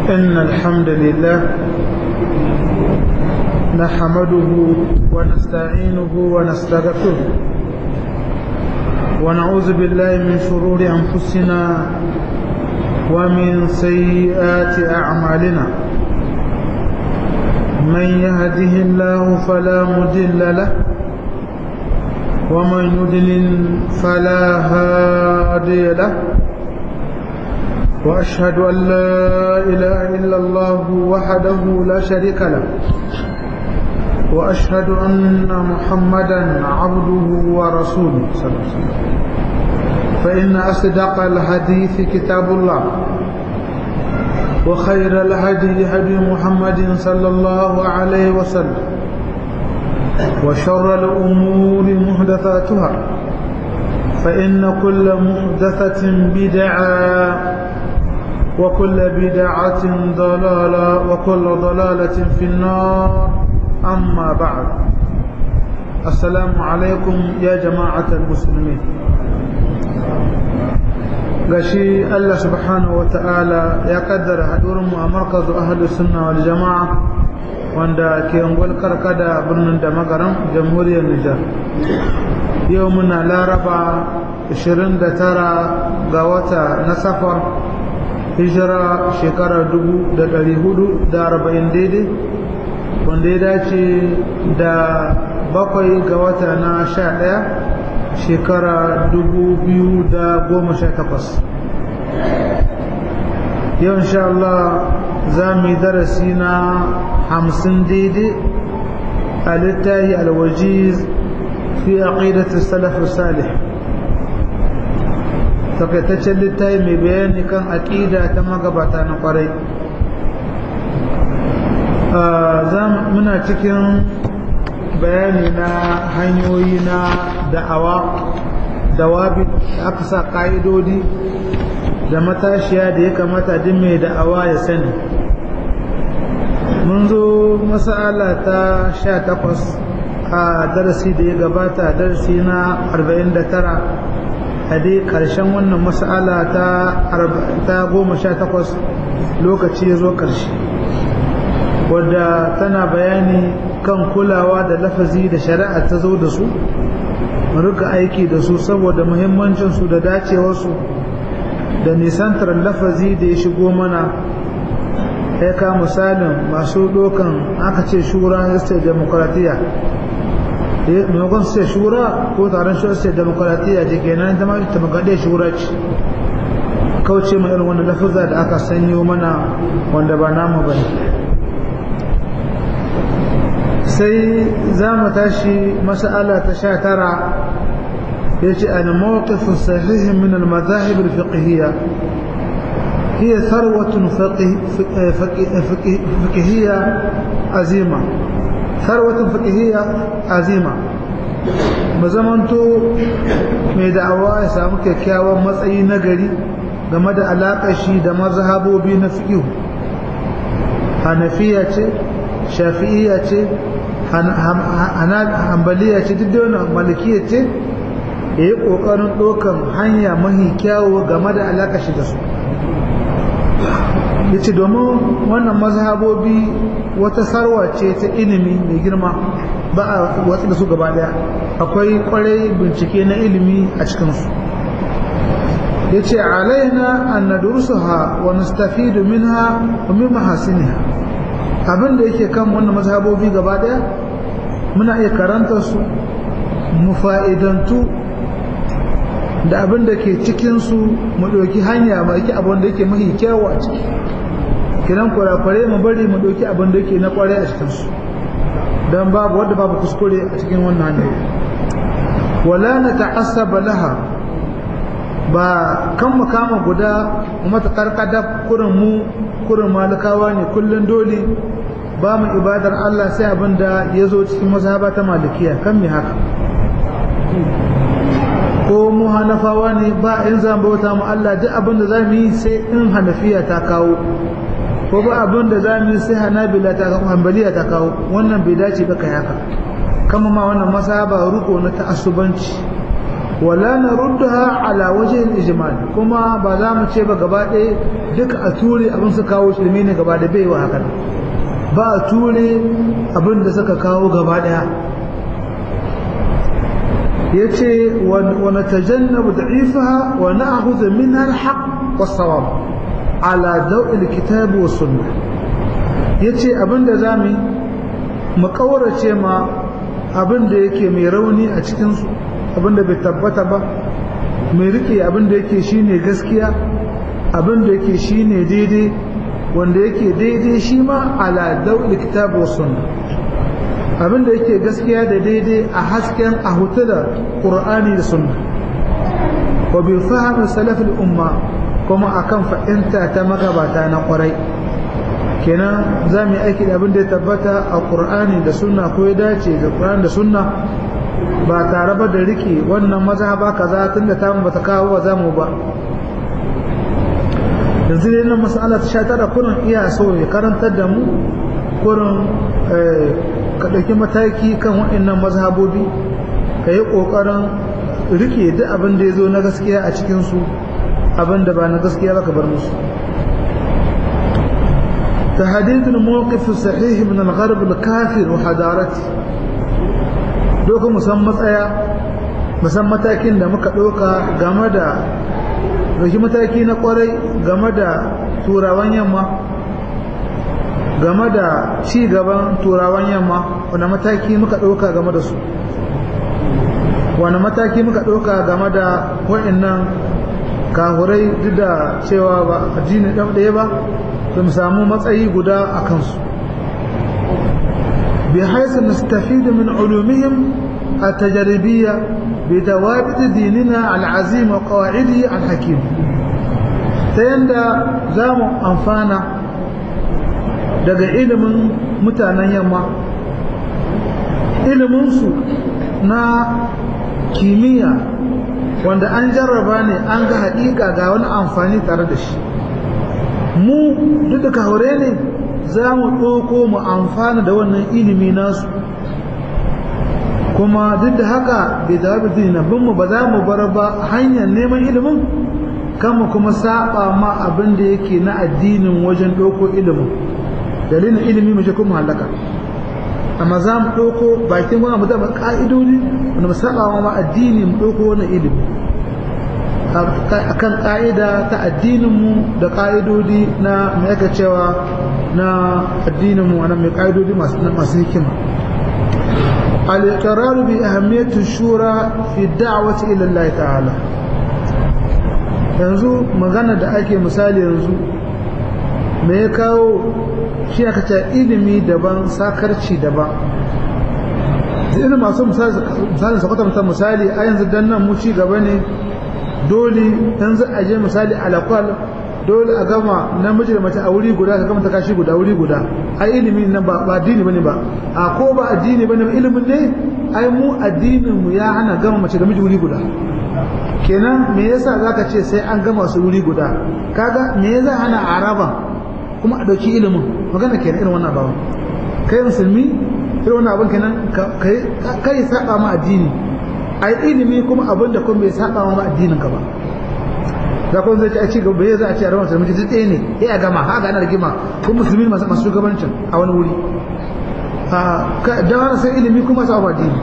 إن الحمد لله نحمده ونستعينه ونستغفره ونعوذ بالله من شرور أنفسنا ومن سيئات أعمالنا من يهده الله فلا مضل له ومن يضلل فلا هادي له وأشهد أن لا إله إلا الله وحده لا شريك له وأشهد أن محمدا عبده ورسوله صلى الله عليه وسلم فإن أصدق الحديث كتاب الله وخير الهدي هدي محمد صلى الله عليه وسلم وشر الأمور محدثاتها فإن كل محدثة بدعة وكل بدعة ضلالة وكل ضلالة في النار أما بعد السلام عليكم يا جماعة المسلمين gashi Allah subhanahu wa ta'ala ya kaddara hadurinmu a markazu ahadu sunna wal jama'a wanda ke ungwal karkada birnin da magaran jamhuriyar Nijar yau muna laraba 29 ga wata na safar hijira shekara 440 daidai wanda ya dace da bakwai ga wata na sha ɗaya shekara dubu biyu da goma sha takwas yau insha Allah za mu yi darasi na hamsin daidai a littahi alwajiz fi aqidatu salaf salih takaitaccen littafi mai bayani kan aƙida ta magabata na ƙwarai muna cikin bayani na hanyoyi na da'awa dawabi da aka sa ƙa'idodi da matashiya da ya kamata din mai da'awa ya sani mun zo masala ta sha takwas a darasi da ya gabata darasi na arba'in da tara a dai ƙarshen wannan masala ta goma sha takwas lokaci ya zo ƙarshe wadda tana bayani kan kulawa da lafazi da shari'a ta zo da su mu rika aiki da su saboda muhimmancinsu da dacewarsu da nisantar lafazi da ya shigo mana ya ka misalin masu dokan aka ce shura ya ce demokratiya maimakon su ce shura ko taron shi ce demokratiya da ke nan zama ta magaɗe shura ce kauce ma irin wani lafaza da aka sanyo mana wanda ba namu ba ne sai za mu tashi mas'ala ta sha tara ya ce an mawqifin sahihin min al-mazahib al-fiqhiyya hiya tharwatun fiqhiyya azima tharwatun fiqhiyya azima mu zamanto mai da'awa ya samu kyakkyawan matsayi na gari game da alaƙar shi da mazhabobi na fiqh hanafiya ce shafi'iyya ce hanbaliya ce duk da wani malikiya ce ya yi ƙoƙarin ɗaukan hanya mahi kyawu game da alaƙa shi da su ya ce domin wannan mazhabobi wata sarwa ce ta ilimi mai girma ba a watsi da su gaba ɗaya akwai ƙwarai bincike na ilimi a cikinsu ya ce alaina an nadursuha wa nastafidu minha wa min mahasiniha abin da yake kan wannan mazhabobi gaba daya muna iya karanta su mu fa'idantu da abin da ke cikinsu mu ɗauki hanya mai ki abin da yake mahi kyawu a ciki kiran kurakware mu bari mu ɗauki abin da yake na kware a cikinsu don babu wadda babu kuskure a cikin wannan hanyar wala na ta'assaba laha ba kan mu kama guda mata karkada kurin mu kurin malikawa ne kullum dole ba mu ibadar Allah sai abin da ya zo cikin mazhaba ta malikiya kan me haka ko mu hanafawa ne ba in zan bauta mu Allah duk abin da za mu yi sai in hanafiya ta kawo ko ba abin da za mu yi sai hanabila ta kawo hanbaliya ta kawo wannan bai dace ba kai haka kama ma wannan mazhaba ruko na ta'assubanci wala na ruddaha ala wajen ijmal kuma ba za mu ce ba gaba ɗaya duka a ture abin su kawo shirme ne gaba da baiwa haka ba a ture abin da suka kawo gaba ɗaya ya ce wani tajannabu da'ifaha wa na'khudhu minha al-haqq was-sawab ala daw'il kitab wa sunnah yace abinda zamu mu kaurace ma abinda yake mai rauni a cikin su abinda bai tabbata ba mai rike abinda yake shine gaskiya abinda yake shine daidai wanda yake daidai shi ma ala daw'il kitab wa sunnah abinda yake gaskiya da daidai a hasken a hutu da ƙur'ani da sunna wa bi fahimi salafin umma kuma akan fahimta ta magabata na ƙwarai kenan za mu yi aiki da abin da ya tabbata a ƙur'ani da sunna ko ya dace da ƙur'ani da sunna ba tare ba da rike wannan mazhaba kaza tun da tamu bata kawo ba za mu ba yanzu dai nan mas'ala ta sha tara kurin iya so ya karantar da mu kurin ka ɗauki mataki kan waɗannan mazhabobi ka yi ƙoƙarin rike duk abin da ya zo na gaskiya a cikinsu abin da ba na gaskiya ba ka bar musu تحديد الموقف الصحيح من الغرب الكافر وحضارته دوka musamman tsaya musamman matakin da muka ɗauka game da ɗauki mataki na ƙwarai game da turawan yamma game da ci gaban turawan yamma wani mataki muka ɗauka game da su wani mataki muka ɗauka game da waɗannan kahurai duk da cewa ba addini ɗan ɗaya ba to mu samu matsayi guda a kansu bi haisu nastafidu min ulumihim التجريبية بثوابت ديننا العظيم وقواعده الحكيم تيندا زامو أنفانا daga ilimin mutanen yamma iliminsu na kimiyya wanda an jarraba ne an ga haƙiƙa ga wani amfani tare da shi mu duk da kahure ne za mu ɗauko mu amfana da wannan ilimi nasu kuma duk da haka bai da dina bin mu ba za mu bar ba hanyar neman ilimin kama kuma saba ma abin da yake na addinin wajen ɗauko ilimin dalilin ilimi mu kuma halaka amma za mu ɗauko bakin wani mutum ƙa'idodi wanda mu saba ma addini mu ɗauko wani ilimi akan ƙa'ida ta addininmu da ƙa'idodi na mai aka cewa na addininmu wani mai ƙa'idodi masu hikima al-iqrar bi ahammiyati shura fi da'wati ila Allah ta'ala yanzu magana da ake misali yanzu me ya kawo shi aka ce ilimi daban sakarci daban ina masu misalin sakwata mutan misali a yanzu dan nan mu ci gaba ne dole yanzu a je misali alakwal dole a gama namiji da mace a wuri guda ka gama ta kashi guda wuri guda ai ilimi nan ba ba addini bane ba a ko ba addini bane ba ilimin ne ai mu addinin mu ya hana gama mace da miji wuri guda kenan me yasa zaka ce sai an gama su wuri guda kaga me yasa hana araba kuma a dauki ilimin magana kenan irin wannan bawan kai musulmi irin wannan abin kenan kai kai saba ma addini ai ilimi kuma abin da kuma bai saba ma addinin ka ba da kuma zai ci a ci gaba bai za a ce a rawar musulmi duk ɗaya ne ya a gama haka ana rigima ko musulmi masu masu shugabancin a wani wuri da wani sai ilimi kuma sa ba addini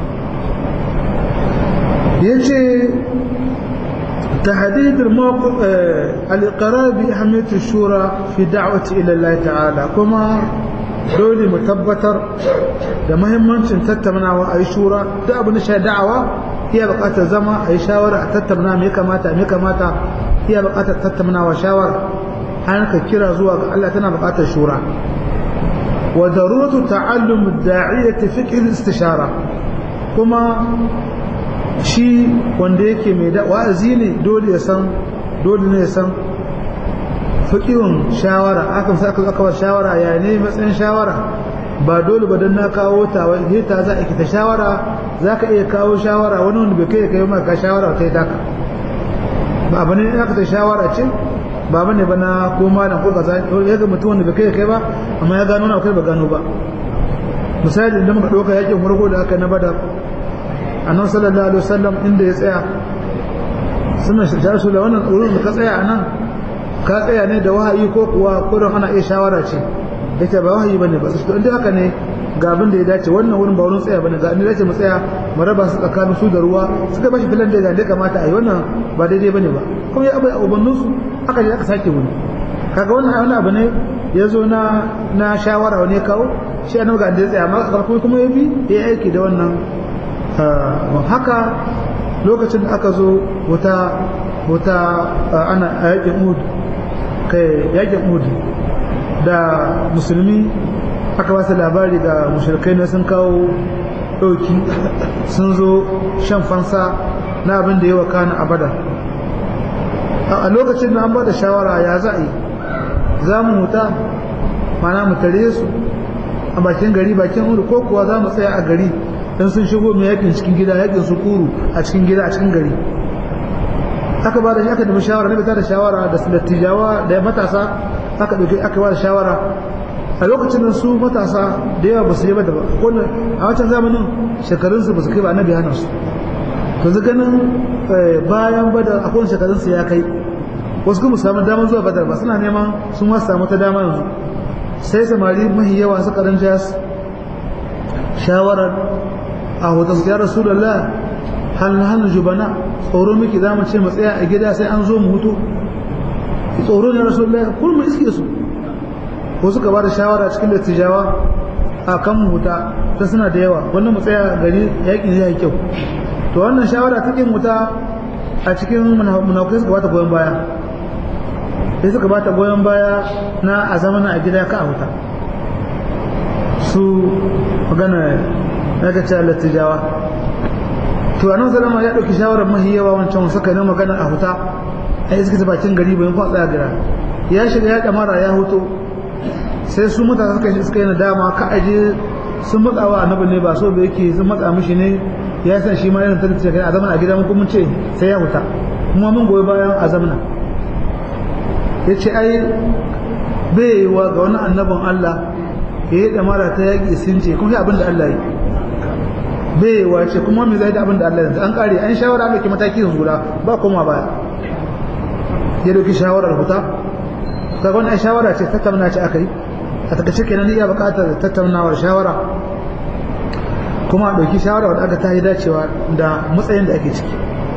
ya ce تحديد الموقف الإقرار بأهمية الشورى في دعوة إلى الله تعالى كما dole mu tabbatar da mahimmancin tattaunawa a yi shura duk abin da shi da'awa iya buƙatar zama a yi shawara a tattauna me kamata me kamata iya buƙatar tattaunawa shawara an ka kira zuwa ga Allah tana buƙatar shura wa daruratu ta'allum ad-da'iyyati fiqh al-istishara kuma shi wanda yake mai da wa'azi ne dole ya san dole ne ya san fiƙiwun shawara akan sa aka aka shawara ya ne matsayin shawara ba dole ba dan na kawo ta wai ta za a kita shawara za ka iya kawo shawara wani wanda bai kai kai maka shawara kai daka ba abu ne aka ta shawara ce ba bane ba na ko malam ko kaza ya ga mutum wanda bai kai kai ba amma ya gano na kai ba gano ba misali idan muka ɗauka yakin farko da aka na bada annabi sallallahu alaihi wasallam inda ya tsaya suna shirya su da wannan wurin da ka tsaya a nan ka tsaya ne da wahayi ko kuwa kurin ana iya shawara ce yace ba wahayi bane ba su inda haka ne ga abin da ya dace wannan wurin ba wurin tsaya bane ga inda dace mu tsaya mu raba su tsakanin su da ruwa suka bashi filan da ya kamata a yi wannan ba daidai bane ba kuma ya abai a ubannin su aka je aka sake wani kaga wannan wani abu ne ya zo na na shawara wani ya kawo shi annabi ga inda ya tsaya amma karfi kuma ya bi ya aiki da wannan haka lokacin da aka zo wata wata ana yakin Uhud kai yakin Uhud da musulmi aka ba su labari ga mushrikai ne sun kawo ɗauki sun zo shan fansa na abin da ya wakana a badar a lokacin da an ba da shawara ya za a yi za mu huta mana mu tare su a bakin gari bakin uru ko kuwa za mu tsaya a gari don sun shigo mai yakin cikin gida yakin su kuru a cikin gida a cikin gari aka ba da aka nemi shawara na bita da shawara da dattijawa da matasa aka dauki aka ba da shawara a lokacin nan su matasa da yawa ba su yi ba da wannan a wancan zamanin shekarun su ba su kai ba annabi hana su to zu ganin bayan badar akwai shekarun su ya kai wasu kuma samu damar zuwa badar ba suna neman sun ma samu ta dama yanzu sai samari mahi yawa suka ranja shawarar a hoton su ya rasulullah hal hannu jubana tsoro miki za mu ce mu tsaya a gida sai an zo mu hutu tsoro ne rasulullah kun mu iske su ko suka ba da shawara cikin dattijawa a kan mu huta ta suna da yawa wannan mu tsaya gari yakin ya yi kyau to wannan shawara ta kin huta a cikin munafukai suka bata goyon baya sai suka bata goyon baya na a zamana a gida ka a huta su magana na ga cewa dattijawa to annabi sallama ya dauki shawarar mahi yawa wancan suka ne magana a huta a iska ta bakin gari bayan kwa tsaya gira ya shiga ya kamara ya huto sai su mutane suka shi suka yi nadama ka aje sun matsa wa annabi ne ba so da yake sun matsa mishi ne ya san shi ma irin ta ce kai a zaman a gida mun kuma ce sai ya huta kuma mun goyi bayan a zamana ya ce ai bai wa ga wani annabin Allah ya yi damara ta yaƙi sun ce kuma abin da Allah yi bai wace kuma me zai da abin da Allah yanzu an kare an shawara mai mataki yanzu guda ba koma baya ya dauki shawarar huta kaga wannan shawara ce tattauna ce akai a takaice kenan iya buƙatar tattaunawar shawara kuma a dauki shawara wadda aka ta yi dacewa da matsayin da ake ciki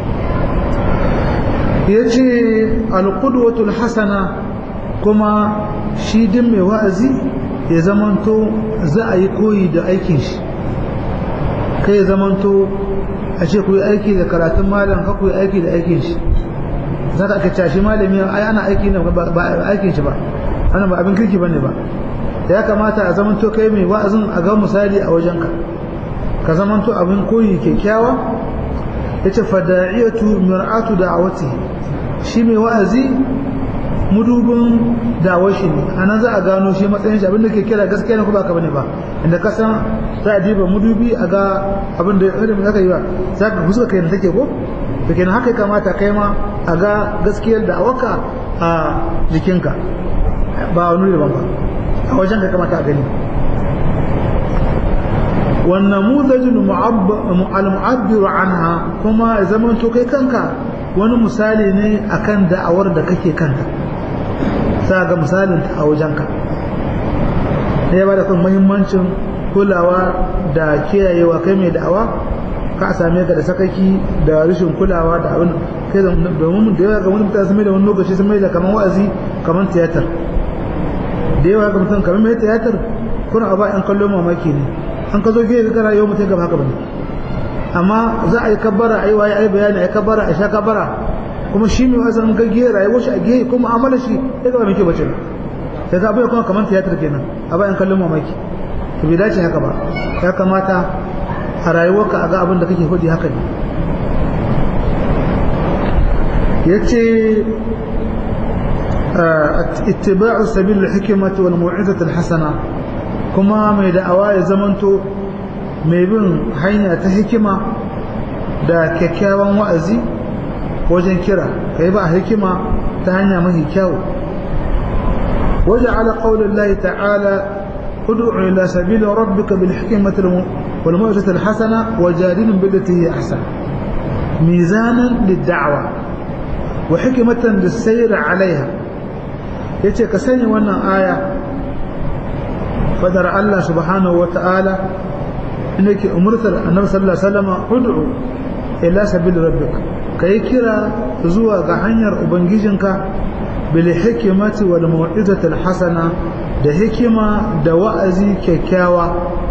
yace alqudwatul hasana kuma shi din mai wa'azi ya zamanto za a yi koyi da aikin shi kai ya zamanto a ce ku yi aiki da karatun malam ka ku yi aiki da aikin shi za ka aka shi malami ai ana aiki ne ba aikin shi ba wannan ba abin kirki bane ba ya kamata a zamanto kai mai wa'azin a ga misali a wajenka ka zamanto abin koyi kyakkyawa yace fada'iyatu mir'atu da'awati shi mai wa'azi mudubin dawashi ne a nan za a gano shi matsayin shi abinda ke kira gaskiya ne ko baka bane ba inda ka san za a diba mudubi a ga abin da ya zaka yi ba za ka fuska kai take ko to kenan haka ya kamata kai ma a ga gaskiyar da awaka a jikinka ba wani daban ba a wajen ka kamata a gani والنموذج المعبر عنها كما زمان تو kai kanka wani misali ne akan da'awar da kake kanta za ga misalin ta a wajenka ya ba da kan muhimmancin kulawa da kiyayewa kai mai da'awa ka same ka da sakaki da rashin kulawa da abin kai domin da yawa ga wani mutane sun mai da wani lokaci sun mai da kamar wa'azi kamar tiyatar da yawa ga mutum kamar mai tiyatar kuna a ba yan kallon mamaki ne an ka zo gefe kana yau mutum gaba haka bane amma za a yi kabbara a yi waye a yi bayani a yi kabbara a sha kabbara kuma shi mai wasan gaggiye rayuwar shi a gehe kuma amala shi ya gaba mai kyau bace sai ka bai kuma kamar tiyatar kenan a bayan kallon mamaki to bai dace haka ba ya kamata a rayuwarka a ga abin da kake hudi haka ne yace ittiba'u sabil al-hikmati wal mu'izati al-hasana kuma mai da'awa ya zamanto mai bin hanya ta hikima da kyakkyawan wa'azi wajen kira kai ba hikima ta hanya mafi kyau waje ala qaulin lahi ta'ala ud'u ila sabili rabbika bil hikmati wal mawjat al hasana wa jadilun billati hi ahsan mizanan lid da'wa wa hikmatan lis sayr 'alayha yace ka sani wannan aya fadar Allah subhanahu wa ta'ala inake umurtar annabi sallallahu alaihi wasallam ud'u ila sabil rabbika kai kira zuwa ga hanyar ubangijinka bil hikmati wal mau'izati al hasana da hikima da wa'azi kyakkyawa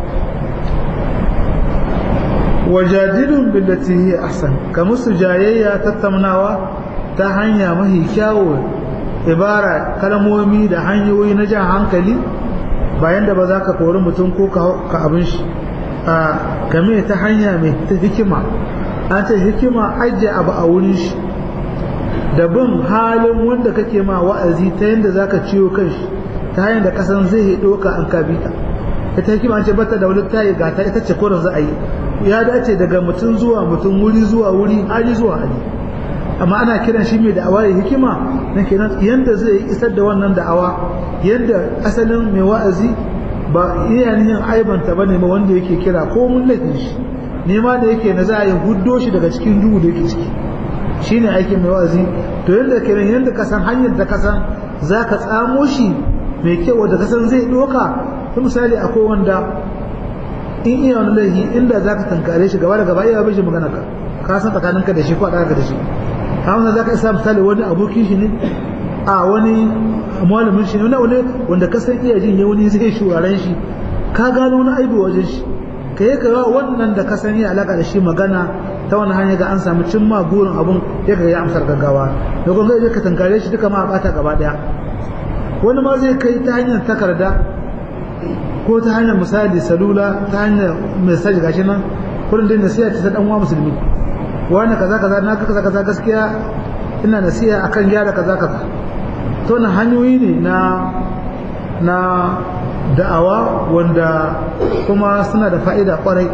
wajadilun billati hi ahsan kamar su jayayya tattaunawa ta hanya mahi kyawu ibara kalmomi da hanyoyi na jan hankali bayan da ba za ka kori mutum ko ka abin shi a game ta hanya mai ta hikima an ta hikima ajiye abu a wurin shi da bin halin wanda kake ma wa'azi ta yadda za ka ciwo kan shi ta hanyar da kasan zai yi ɗauka an kabita ita hikima an ce bata da wani tayi ga ta ita ce koren za a yi ya dace daga mutum zuwa mutum wuri zuwa wuri hali zuwa hali amma ana kiran shi mai da'awa ya hikima na kenan yadda zai isar da wannan da'awa yadda asalin mai wa'azi ba iya yin aibanta bane ma wanda yake kira ko mun laifin shi nema da yake na za a yi huddo shi daga cikin duhu da yake ciki shine aikin mai wa'azi to yadda kenan yadda ka san hanyar da ka san za ka tsamo shi mai kyau da ka san zai doka ta misali akwai wanda in iya wani laifi inda za ka tankare shi gaba da gaba iya bai shi magana ka ka san tsakaninka da shi ko a ɗaga da shi hamza za ka isa misali wani abokin shi ne a wani malamin shi ne wani wanda ka san iya jin wani zai shuraren shi ka gano wani aibu wajen shi ka yi kawo wannan da ka san yi alaka da shi magana ta wani hanya ga an samu cimma gurin abun ya ga ya amsar gaggawa da kuma zai ka tankare shi duka ma a bata gaba daya wani ma zai kai ta hanyar takarda ko ta hanyar misali salula ta hanyar message gashi nan kullum dai nasiha ta dan uwa musulmi wani kaza kaza na kaza kaza gaskiya ina nasiha akan gyara kaza kaza to na hanyoyi ne na na da'awa wanda kuma suna da fa'ida kwarai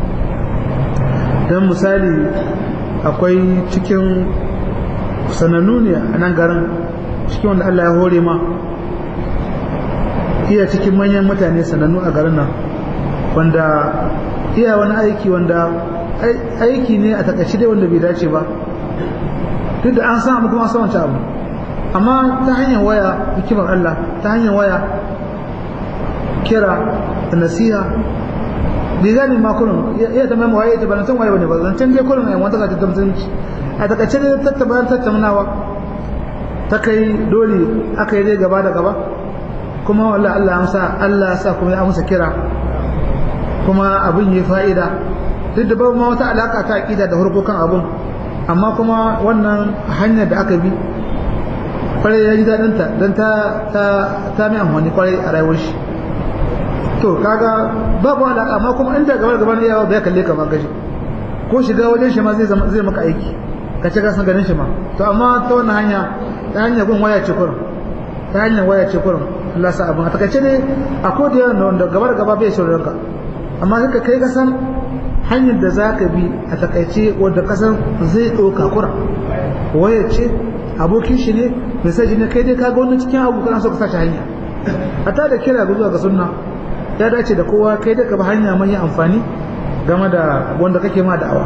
don misali akwai cikin sanannu ne a nan garin cikin wanda Allah ya hore ma iya cikin manyan mutane sanannu a garin nan wanda iya wani aiki wanda aiki ne a takaice dai wanda bai dace ba duk da an samu kuma an wancan abu amma ta hanyar waya hikimar Allah ta hanyar waya kira da nasiha bai gani ma kullum iya ta mai waye ta bana san waye bane ba zan can dai kullum ai wanda ka ta mutunci a takaice dai tattabar tattaunawa ta kai dole aka yi dai gaba da gaba kuma wallahi Allah ya amsa Allah ya sa kuma ya amsa kira kuma abin yi fa'ida duk da babu ma wata alaka ta aqida da harkokan abun amma kuma wannan hanyar da aka bi kwarai ya ji daɗin ta don ta ta ta mai amfani kwarai a rayuwar shi to kaga babu alaka amma kuma inda gaba gaba ne yawa bai kalle ka ma gashi ko shiga wajen shi ma zai zama zai maka aiki ka ci gasan ganin shi ma to amma ta wannan hanya ta hanyar gun waya ce kurum ta hanyar waya ce kurum Allah sa abin a takaice ne a ko da yawan wanda gaba da gaba bai shirin ka amma kaka kai kasan hanyar da za ka bi a takaice wadda kasan zai ɗauka kura waya ce abokin shi ne misali ne kai dai ka ga wannan cikin abu kana so ka sashi hanya hatta da kira ga zuwa ga sunna ya dace da kowa kai da ka bi hanya mai amfani game da wanda kake ma da'awa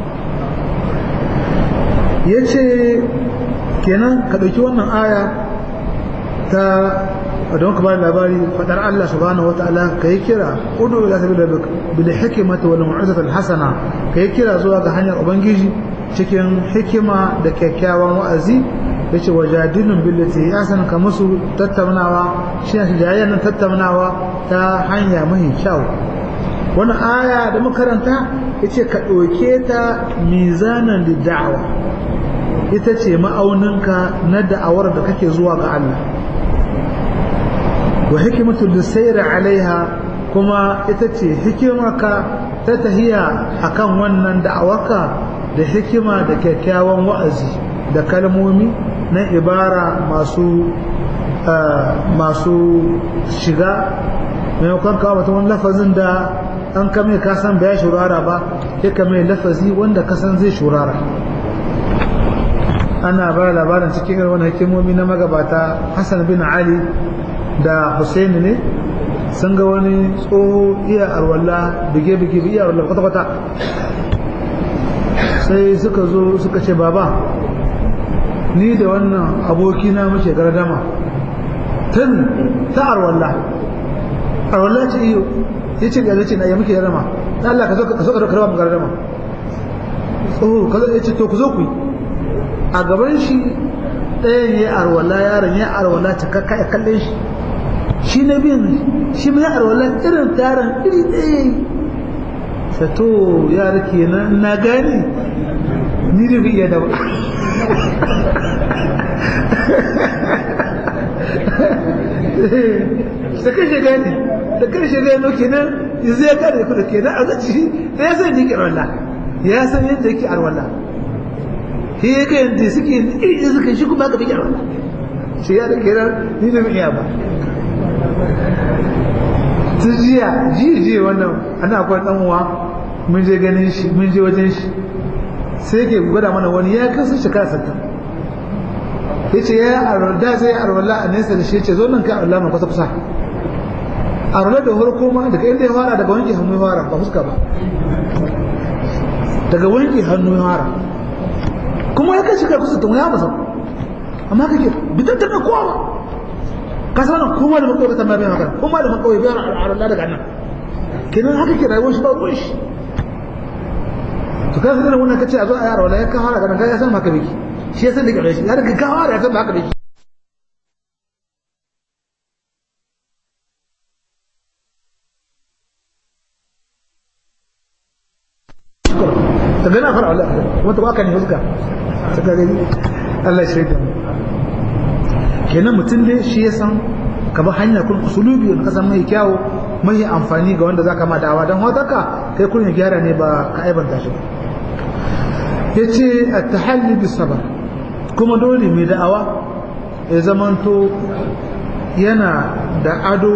yace kenan ka ɗauki wannan aya ta don ka ba labari fadar Allah subhanahu wataala kai kira udu ila sabil rabbik bil hikmati wal mu'izati al hasana kai kira zuwa ga hanyar ubangiji cikin hikima da kyakkyawan wa'azi yace wajadilun billati yasan ka musu tattaunawa shi ne jayayyan tattaunawa ta hanya mai kyau wani aya da makaranta yace ka ɗauke ta mizanan da da'awa ita ce ma'auninka na da'awar da kake zuwa ga Allah wa hikimatu lisayri alaiha kuma ita ce hikimaka ta tahiya akan wannan da'awarka da hikima da kyakkyawan wa'azi da kalmomi na ibara masu masu shiga maimakon kawo mutum wani lafazin da an kame kasan bai shurara ba ya kame lafazi wanda kasan zai shurara ana ba labarin cikin irin wani hikimomi na magabata hassan bin ali da Hussein ne sun ga wani tsoho iya arwalla bige-bige iya arwalla kwata-kwata sai suka zo suka ce baba ni da wannan abokina muke gardama tun ta arwalla arwalla ce iyo ya ce ga ce na ya muke gardama ta Allah ka zo ka zo ka karba mu gardama tsoho ka zo ya ce to ku zo ku yi a gaban shi ɗayan ya arwalla yaron ya arwalla ta kakka ya kalle shi shi na biyan shi mai arwala irin taron iri ɗaya sato yara kenan na gane ni da iya da ba da kashe gane da kashe gano kenan yanzu ya kare ku da kenan a zaci da ya san yake arwala ya san yadda yake arwala shi ya ga yadda suke iri suka shi kuma ka fi arwala shi ya da kenan ni da iya ba tun jiya jiya jiya wannan ana akwai dan uwa mun je ganin shi mun je wajen shi sai ke gwada mana wani ya kasu shekara sattan ya ce ya arwalda zai arwalda a nesa da shi ce zo nan ka arwalda mai kusa kusa arwalda da farko ma daga inda ya fara daga wanke hannu ya fara ba fuska ba daga wanke hannu ya fara kuma ya kai shekara kusa tun ya masa amma kake bitan ta kowa ba ka san kuma da makawai ta mai haka kuma da makawai bai Allah daga nan kenan haka ke rayuwar shi ba ruwan shi to ka san wannan kace a zo a yara wala ya ka fara ganin ga ya san haka biki shi ya san da gare shi ya daga ka fara ya san haka biki ka gana fara Allah wata ba ka ne fuska saka gani Allah shi da mu kenan mutum dai shi ya san ka bi hanya kun usulubi wanda kasan mai kyawu mai amfani ga wanda zaka ma dawa don haka kai kun gyara ne ba ka aibanta shi yace at-tahalli bis sabr kuma dole mai da'awa ya zamanto yana da ado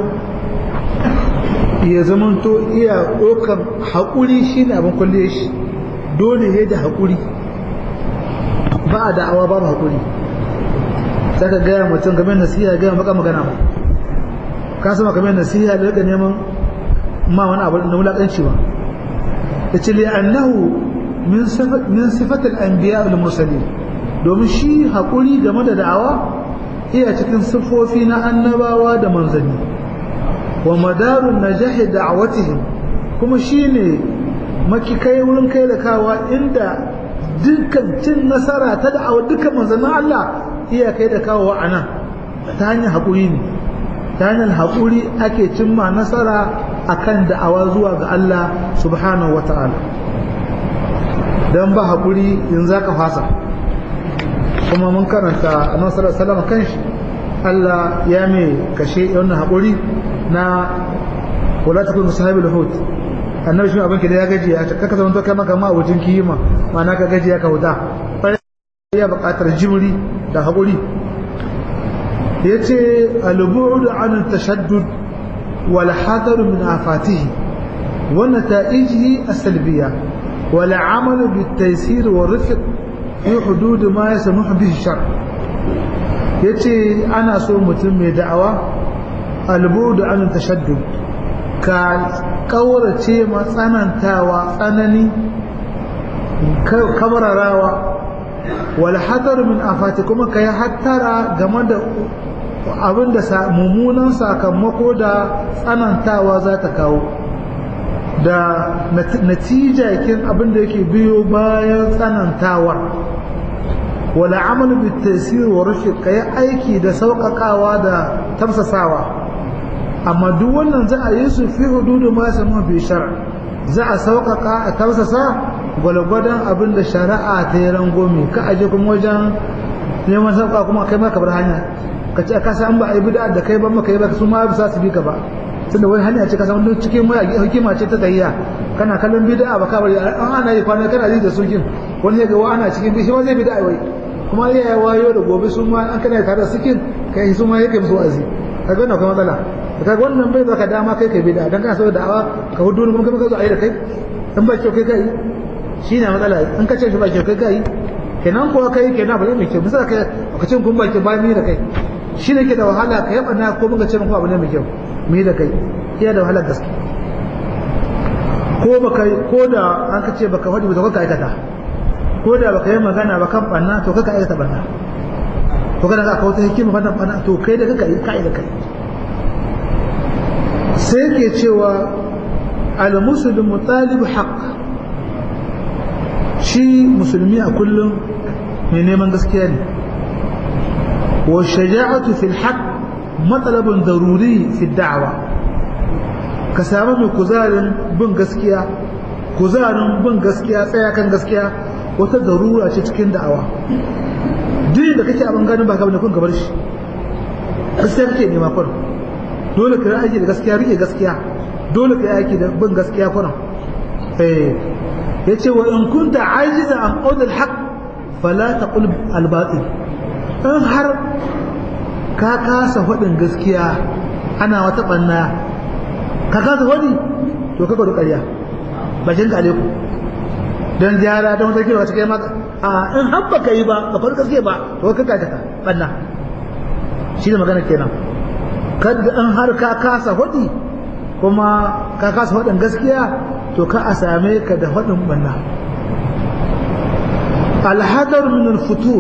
ya zamanto iya ɗaukar haƙuri shi ne abin kulle shi dole ne da haƙuri ba a da'awa ba haƙuri sai ka gaya mutum game nasiha gaya maka magana ba ka sama game nasiha da rika neman ma wani abu da wulaƙanci ba ya ce li'annahu min sifatul anbiya wal mursalin domin shi haƙuri game da da'awa iya cikin siffofi na annabawa da manzanni wa madarun najahi da'awatihim kuma shine makikai wurin kai da kawa inda dukkan cin nasara ta da'awa dukkan manzannin Allah iya kai da kawo a nan ta hanyar haƙuri ne ta hanyar haƙuri ake cimma nasara akan da'awa zuwa ga Allah subhanahu wa ta'ala don ba haƙuri in za ka fasa kuma mun karanta a nasarar salama kan shi Allah ya mai kashe wannan haƙuri na wala ta kuma sahabi lahut annabi shi abin da ya gaji ya kaka zama to kai maka ma wajen kiyima ma'ana ka gaji ya ka huta ya buƙatar jimri da haƙuri ya ce alubu'udu an tashaddud wal hadar min afatihi wa nata'ijihi as-salbiyya wal amal bit taysir wa rifq fi hudud ma yasmuhu bihi shar yace ana so mutum mai da'awa alubu'udu an tashaddud ka kaurace matsanantawa tsanani kamararawa wal hadar min afati kuma kai hattara game da abin da mummunan sakamako da tsanantawa za ta kawo da natija kin abin da yake biyo bayan tsanantawar wala amal bi tasir wa rushd kai aiki da sauƙaƙawa da tamsasawa amma duk wannan za a yi su fi hududu ma samu bi shar za a sauƙaƙa a tamsasa gwalgwadon abin da shari'a ta yi rangome ka aje kuma wajen neman sauka kuma kai ma ka bar hanya ka ce ka san ba a yi bid'a da kai ba maka yi ba su ma bisa su bi ka ba tunda wani hanya ce ka san duk cikin mai hikima ce ta tayya kana kallon bid'a ba ka bari an ana yi kwana kana ji da sukin wani ya ga wa ana cikin shi ma zai bid'a wai kuma ya yi wayo da gobe su ma an kana tare da sukin kai su ma yake musu wazi kaga wannan akwai matsala kaga wannan bai baka dama kai kai bid'a dan kana so da'awa ka hudu kuma kuma ka zo a yi da kai in ba kyau kai kai shi ne matsala in ka ce shi ba kyau kai kai kenan kuwa kai kenan ba mai kyau misali kai ka ce kun ba kyau ba ni da kai shi ne ke da wahala ka yaba na ko muka ce muku abu ne mai kyau mu yi da kai iya da wahalar gaske ko baka ko da an ka ce baka faɗi ba to ka aikata ko da baka yi magana ba kan banna to kaka aikata banna ko kana ka wata hikima fannin banna to kai da kaka yi kai da kai sai ke cewa al-muslimu talib haqq shi musulmi a kullum mai neman gaskiya ne wa shaja'atu fil haqq matsalabin daruri fi da'awa ka samu mai kuzarin bin gaskiya kuzarin bin gaskiya tsaya kan gaskiya wata darura ce cikin da'awa duk da kake abin ganin ba ka bane kun gabar shi gaskiya kake nema kun dole ka yi aiki da gaskiya rike gaskiya dole ka yi aiki da bin gaskiya kun eh yace wa in kunta ajiza an qawl al haqq fala taqul al batil in har ka kasa faɗin gaskiya ana wata ɓanna ka kasa faɗi to ka gwada ƙarya bakin ka ku don gyara don wata kewa cikin maka a in har ba ka yi ba ka faɗi gaskiya ba to ka kaka ka ɓanna shi ne magana kenan kadda in har ka kasa faɗi kuma ka kasa faɗin gaskiya to ka a same ka da faɗin ɓanna alhadar min al-futur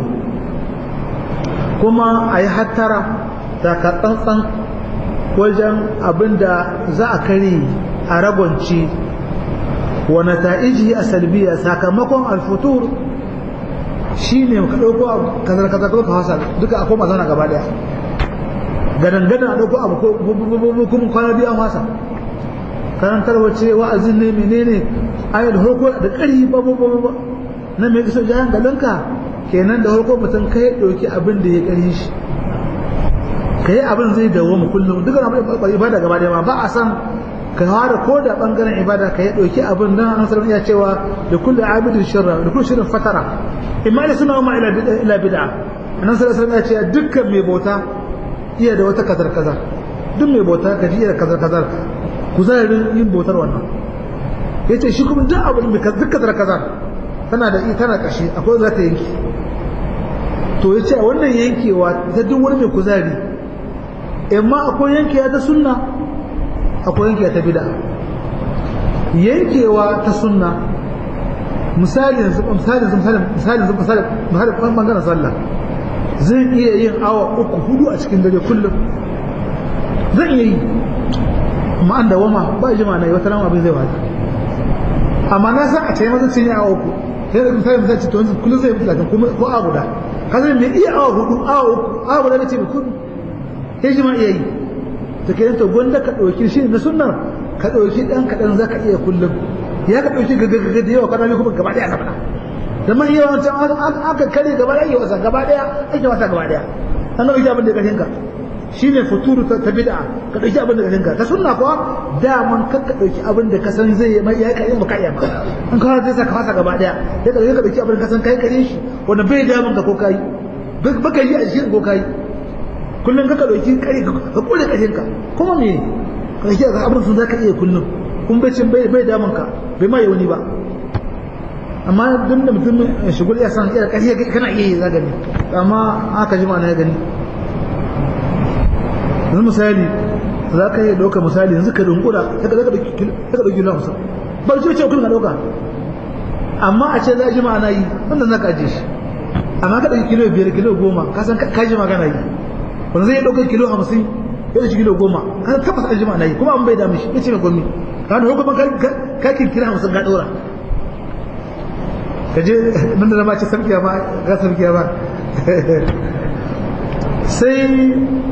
kuma a yi hattara daga tsantsan wajen abin da za a kare a ragonci wa nata'iji a salbiya sakamakon alfutur shi ne ka ɗauko kazar kazar ka hasa duka akwai mazana gaba daya gadan gadan a ɗauko abu ko kuma kwana biyu an hasa karantar wace wa'azin ne menene ayar hoko da ƙari ba ba ba na mai kisa jayan galanka kenan da farko mutum ka yi ɗauki abin da ya ƙari shi ka yi abin zai dawo mu kullum dukkan abin da ibada gaba da ma ba a san ka fara ko da bangaren ibada ka yi ɗauki abin don an sanar iya cewa da kullu abidin shirra da kullu shirin fatara imma da suna ma ila bid'a annan sallallahu alaihi wasallam ya ce dukkan mai bauta iya da wata kazar kazar duk mai bauta ka ji iya da kazar kazar kuzarin yin bautar wannan yace shi kuma duk abin da duk kazar kazar tana da tana kashi akwai za ta yanki to ya ce a wannan yankewa ta duk wani mai kuzari amma akwai yankewa ta sunna akwai yankewa ta bida yankewa ta sunna misali yanzu misali yanzu misali misali yanzu misali misali kan bangaren sallah zan iya yin awa uku hudu a cikin dare kullum zan iya yi amma an da wama ba jima na yi wata rama abin zai wata amma na san a ce mazan sun yi awa uku sai da misali misali ce to yanzu kullum zai yi talatin ko awa guda ka zai mai iya awa hudu awa uku awa guda na ce mai kudu sai jima iya yi ta ke to gwanda ka ɗauki shi na sunnar ka ɗauki ɗan kaɗan za ka iya kullum ya ka ɗauki gagagaga da yawa kana kuma gaba ɗaya ka faɗa da man iya wancan aka kare gaba ɗaya yi wasa gaba ɗaya ake wasa gaba ɗaya an ɗauki abin da ƙarfin ka shi ne futuru ta bid'a ka ɗauki abin da ƙarfin ka ta sunna kuwa daman kan ka ɗauki abin da ka san zai yi mai ya ka yi ba ka iya ba an kawo zai sa ka fasa gaba ɗaya ya ka ɗauki abin da ka san kai kare shi wanda bai damun ka ko kai baka yi a cikin ko kai kullum kaka dauki kare ka kore kashin ka kuma me ka shi ga abin sun zaka iya kullum kun bai cin bai damun ka bai ma wani ba amma duk da mutum shigul ya san iya kashe kana iya yi za gani amma aka ji na ya gani yanzu misali za ka yi ɗauka misali yanzu ka dunkura ka ɗauki kilo hamsin ba ce ce kullum ka ɗauka amma a ce za a ji ma'ana yi wanda za ka ajiye shi amma ka ɗauki kilo biyar kilo goma ka san ka ji magana yi wanda zai ɗauka kilo hamsin ya ɗauki kilo goma ka san tabbas an ji ma'ana yi kuma an bai damu shi ya ce mai gwamni ka da hukumar ka kirkira hamsin ka ɗora ka je nan da zama ce sarkiya ba ga sarkiya ba sai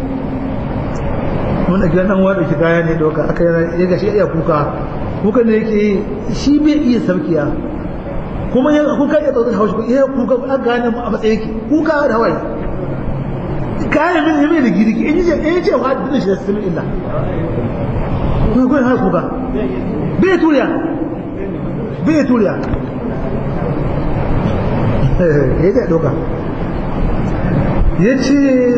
wanda gidan dan wani ki kaya ne doka aka ya gashi iya kuka kuka ne yake shi bai iya sarkiya kuma ya kuka ya tsotsa haushi ya kuka a gane a matsayin ki kuka da hawaye kayan min ne mai da girki in je in je wa da shi da simin illa kuma kuma har kuka bai turiya bai turiya ya ga doka yace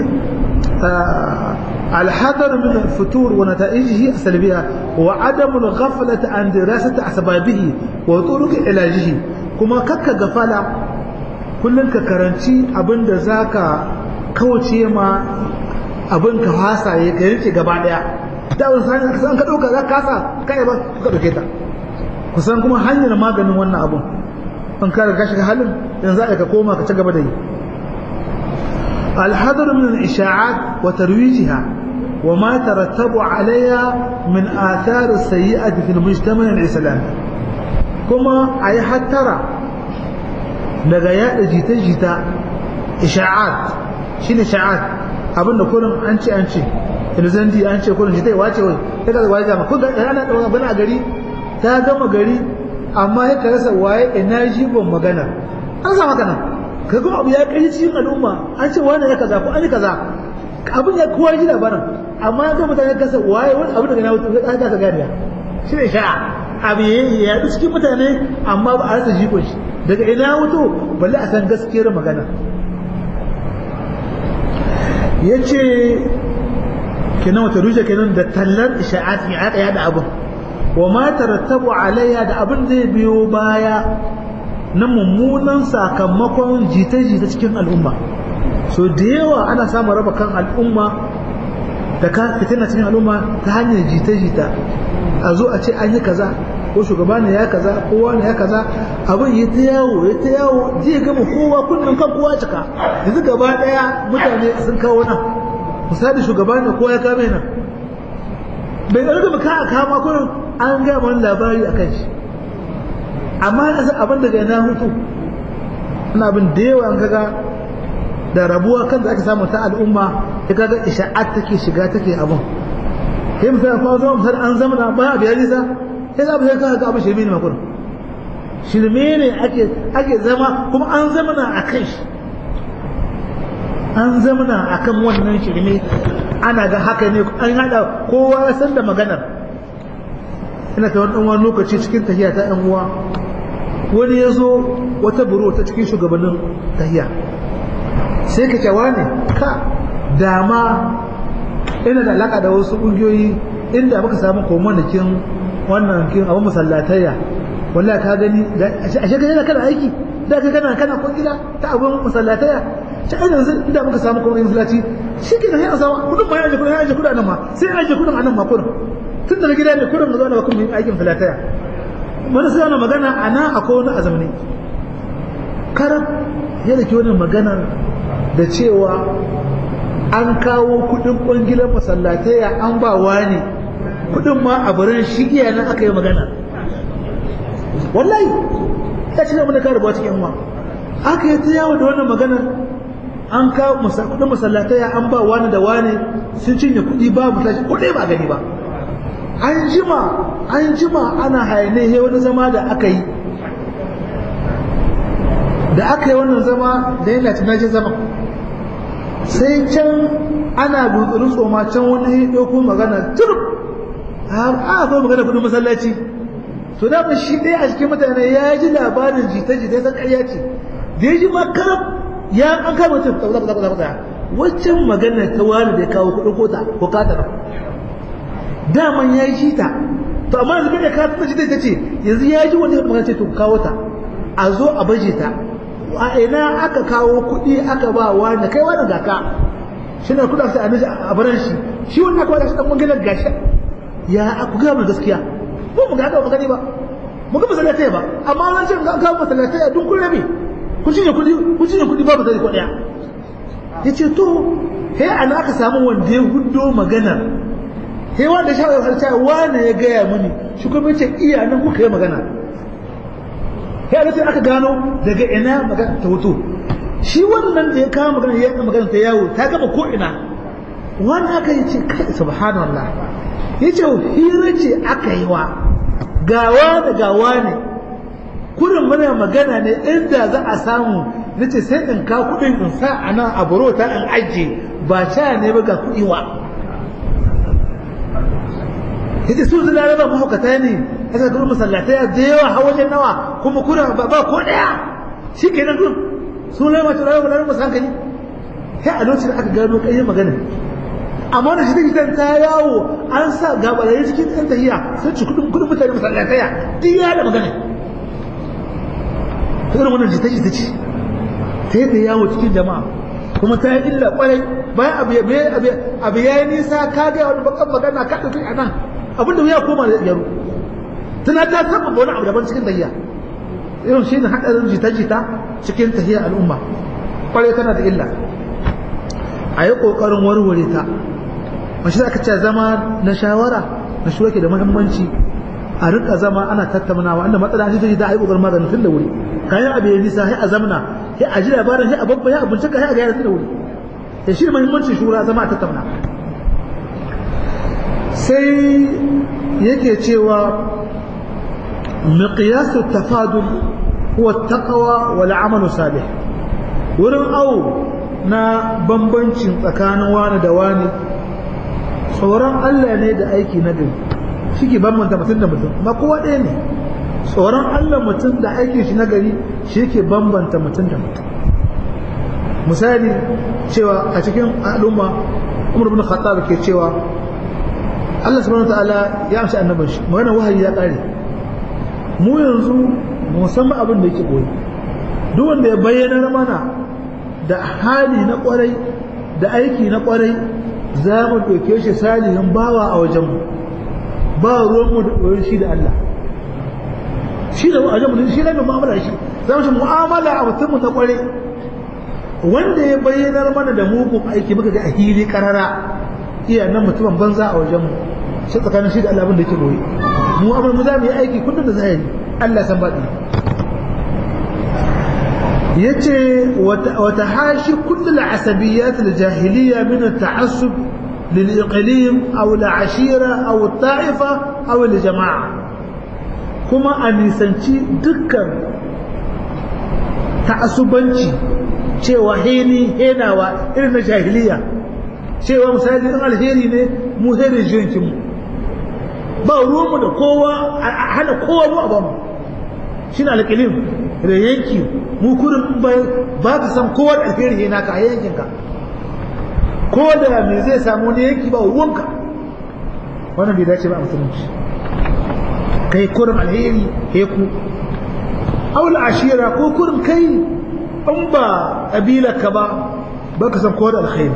الحذر من الفتور ونتائجه السلبية وعدم الغفلة عن دراسة أسبابه وطرق علاجه kuma kakka gafala kullum ka karanci abin da za ka kauce ma abin ka fasa ya ka rike gaba daya da wani sani ka san ka dauka za ka kasa kai ba ka dauke ta kusan kuma hanyar maganin wannan abun an ka riga shiga halin yanzu za ka koma ka ci gaba da yi الحذر من الإشاعات وترويجها وما ترتب عليها من آثار السيئة في المجتمع الإسلامي كما أي حترى لغايات جيتا جيتا إشاعات شين إشاعات abinda kullum an ce an ce ilzandi an ce kullum jita wace wai kaga da waje ma kun ga ana da bana gari ta gama gari amma ya rasa waye ina jibon magana an sa magana ka kuma abu ya kai cikin al'umma an ce wani ya kaza ko an yi kaza abin ya kowa ji labarin amma ya ga mutane kasa waye wani abu daga na wuce ka ka ka gani shi ne sha'a abu ya yaɗu cikin mutane amma ba a rasa jikon shi daga ina wuto balle a san gaskiyar magana ya ce kenan wata rushe kenan da tallar isha'ati ya aka yada abin wa ma tarattabu alayya da abin zai biyo baya na mummunan sakamakon jita-jita cikin al'umma so da yawa ana samun raba kan al'umma da ka fitina cikin al'umma ta hanyar jita-jita a zo a ce an yi kaza ko shugaba ne ya kaza kowa ne ya kaza abin ya ta yawo ya ta yawo zai gama kowa kunnen kan kowa cika yanzu gaba daya mutane sun kawo nan misali shugaba ne kowa ya kame nan bai ɗauki da ka a kama kurin an gaya wani labari a kan shi amma na san abin daga na hutu ina abin da yawa an kaga da rabuwa kan da ake samu ta al'umma ya kaga isha'at take shiga take abin kai misali kuma zuwa misali an zama na baya biyar nisa sai za mu sai kaga abin shirme ne makon shirme ne ake ake zama kuma an zama na a kan shi an zama na a kan wannan shirme ana ga haka ne an haɗa kowa ya san da maganar ina ta wani wani lokaci cikin tahiya ta ɗan uwa wani ya zo wata buru ta cikin shugabannin tahiya sai ka cewa ne ka dama ina da alaka da wasu ƙungiyoyi inda muka samu komanakin wannan kin abin masallatayya wallahi ka gani a shekara yana kana aiki da ka kana kana kungila ta abin masallatayya ta ainihin yanzu inda muka samu kuma masallaci shi ke da yana samu kudin ma ya aje kudin ya aje kudin nan ma sai ya aje kudin a nan ma kudin tun da gida ne kudin da zuwa da kuma yin aikin masallatayya wani sai yana magana a nan akwai wani azamni karab ya da ke wani magana da cewa an kawo kudin kwangilan masallatayya an ba wani kudin ma a barin shi iya nan aka yi magana wallahi ya ci zama da kare ba cikin ma aka yi ta yawo da wannan maganar an kawo kudin masallatayya an ba wani da wani sun cinye kudi ba mu tashi kudi ba gani ba an jima an jima ana hayane he wani zama da aka yi da aka yi wannan zama da yana tunajen zama sai can ana dutsurin tsoma can wani ya ɗauko magana turb a akwai magana kudin masallaci to da shi ɗaya a cikin mutane ya ji labarin jita-jita ta ƙarya ce da ya ji ma karab ya an kama mutum ta kusa kusa kusa waccan magana ta wani da ya kawo kuɗin kota ko kata nan daman ya ji ta to amma yanzu da ka ta jita ta ce yanzu ya ji wani magana ce to kawo ta a zo a baje ta a ina aka kawo kuɗi aka ba wani kai wani gaka shi ne kuɗa ta a baran shi shi wani aka wada shi ɗan wangilar gashi ya ku gaya mana gaskiya ko mu ga ba gani ba mu ga masallatai ba amma an ce an kawo masallatai a dun kun rabe ku cinye kudi ku cinye kudi babu zai ko daya yace to he ana aka samu wanda ya huddo magana he wanda shawara har ta wani ya gaya mini shi kuma yace iya nan kuka yi magana he a aka gano daga ina magana ta hoto shi wannan da ya kawo magana ya magana ta yawo ta gaba ko ina wani aka yi ce kai subhanallah ya ce hira ce aka yi wa gawa da gawa ne kurin muna magana ne inda za a samu na ce sai in ka kudin in sa a nan a buro ta in ajiye ba sha ne ba ga kudi wa ya ce su zina raba mahaukata ne ya ce kuma masallatai da yawa hawa wajen nawa kuma kuna ba ko daya shi ke nan sun rama ta rayuwa da masu hankali sai a lokacin aka gano kai magana amma da shi ta ta yawo an sa gabarai cikin ɗan tahiya sun ci kudin kudin mutane masallataya duk ya da magana ta irin wannan jita jita ce ta yadda yawo cikin jama'a kuma ta yi illa kwarai bayan abu ya abu ya yi nisa ka ga wani bakan magana ka ɗauki a nan abinda ya koma da yaro tana ta saba wani abu daban cikin tahiya irin shi ne haɗarin jita-jita cikin tahiyar al'umma kwarai tana da illa a yi ƙoƙarin warware ta mashi aka ce zama na shawara na shi da muhimmanci a rika zama ana tattaunawa inda matsala ta ji da a yi ƙoƙarin maganin tun da wuri kayan abu ya nisa sai a zamna sai a ji labarin sai a babba ya abinci ka sai a ga tun da wuri da shi muhimmancin shura zama a tattauna sai yake cewa miqyasu tafadul huwa taqwa wal amalu salih wurin au na bambancin tsakanin wani da wani tsoron Allah ne da aiki na gari shi ke bambanta mutum da mutum ma kowa ɗaya ne tsoron Allah mutum da aikin shi na gari shi ke bambanta mutum da mutum misali cewa a cikin al'umma umar bin khattab ke cewa Allah subhanahu ta'ala ya amsa annabin shi magana wahayi ya kare mu yanzu musamman abin da yake koyi duk wanda ya bayyana mana da hali na kwarai da aiki na kwarai za mu ɗauke shi salihin bawa a wajenmu ba ruwanmu da ɗoyin shi da Allah shi da wajenmu shi da mu'amala shi za mu shi mu'amala a mutum na kwarai wanda ya bayyanar mana da mugun aiki muka ga a hili karara iya nan mutumin banza a wajenmu shi tsakanin shi da Allah abin da yake boye mu amma mu za mu yi aiki kullum da zahiri Allah san baɗi yace wata hashi kullu al-asabiyyat al-jahiliyya min at-ta'assub lil-iqlim aw al-ashira aw at-ta'ifa aw al-jama'a kuma a nisanci dukkan ta'assubanci cewa heni henawa irin na jahiliya cewa misali in alheri ne mu herin jinkin mu ba ruwanmu da kowa a hana kowa mu a bamu shi na alƙilim da yanki mu kurin ba ka san kowa da alheri yana ka a yankinka ko da me zai samu ne yanki ba ruwanka wannan bai dace ba a musulunci kai kurin alheri heku aula ashira ko kurin kai in ba ƙabilarka ba ba ka san kowa da alkhairi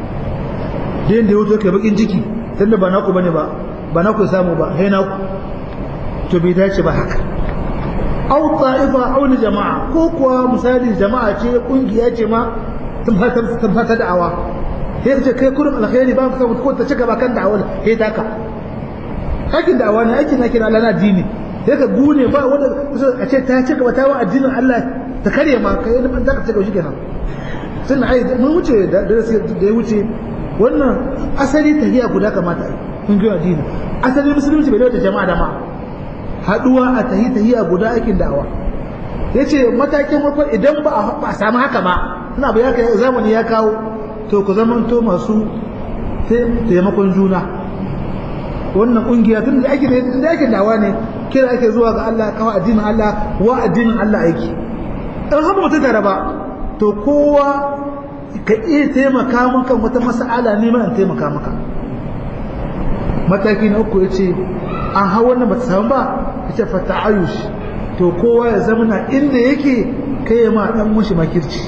da yadda ya wuto kai bakin ciki tunda ba naku bane ba ba naku samu ba sai naku to bai dace ba haka aw ta'ifa aw jama'a ko kuwa misali jama'a ce kungiya ce ma tun fata tun fata da'awa sai ce kai kurin alkhairi ba ka ko ta cika ba kan da'awar sai taka aikin da'awa ne aikin na kira Allah na dini sai ka gune ba wanda a ce ta cika ba ta wa addinin Allah ta karye ma kai da zaka cika shi kenan sun ai mun wuce da da ya wuce wannan asali tahiya guda kamata kun ga addini asali musulunci bai da jama'a da ma haduwa a tahi tahiya guda aikin da'awa yace matakin farko idan ba a samu haka ba ina ba ya kai zamani ya kawo to ku zamanto masu taimakon juna wannan kungiya tun da ake da ake dawa ne kira ake zuwa ga Allah kawo addinin Allah wa addinin Allah aiki in har mutum tare ba to kowa ka iya taimaka maka wata mas'ala ne ma in taimaka maka mataki na uku yace an hau wannan bata samu ba yace fa ta'ayush to kowa ya zamana inda yake kai ya ma dan mushi makirci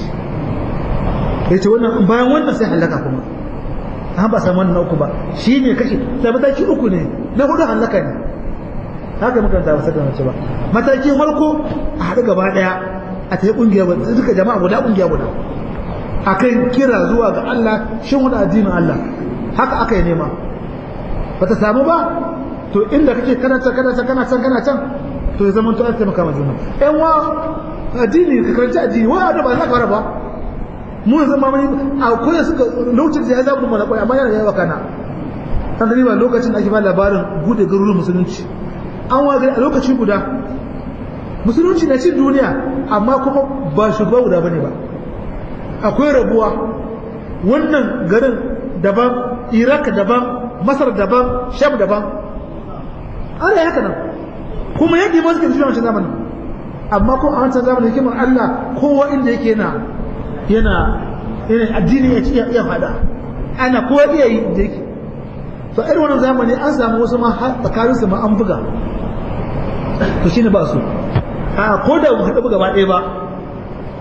yace wannan bayan wannan sai halaka kuma an ba samu wannan uku ba shi ne kashi da mataki uku ne na hudu halaka ne haka muka ta wasa da mace ba mataki farko a haɗu gaba ɗaya a ta yi ƙungiya guda duka jama'a guda ƙungiya guda akan kira zuwa ga Allah shin wani addinin Allah haka aka yi nema ba ta samu ba to inda kake kana can kana can kana can kana can to ya zama to an taimaka ma juna ƴan wa addini ka karanci addini wa da ba za ka fara ba mu yanzu ma mun akwai suka lokacin da ya zabu mana kwai amma yana yawa kana san da ba lokacin da ake ba labarin bude garuruwan musulunci an wa a lokaci guda musulunci na cin duniya amma kuma ba shugaba guda bane ba akwai rabuwa wannan garin daban iraq daban masar daban sham daban ana yi haka nan kuma yadda ba suke da shi wancan zamanin amma ko a wancan zamanin hikimar allah kowa inda yake na yana yana addini ya ci iya fada ana kowa iya yi da yake to irin wannan zamani an samu wasu ma tsakanin su ma an buga to shine ba su a ko da mu haɗu gaba ɗaya ba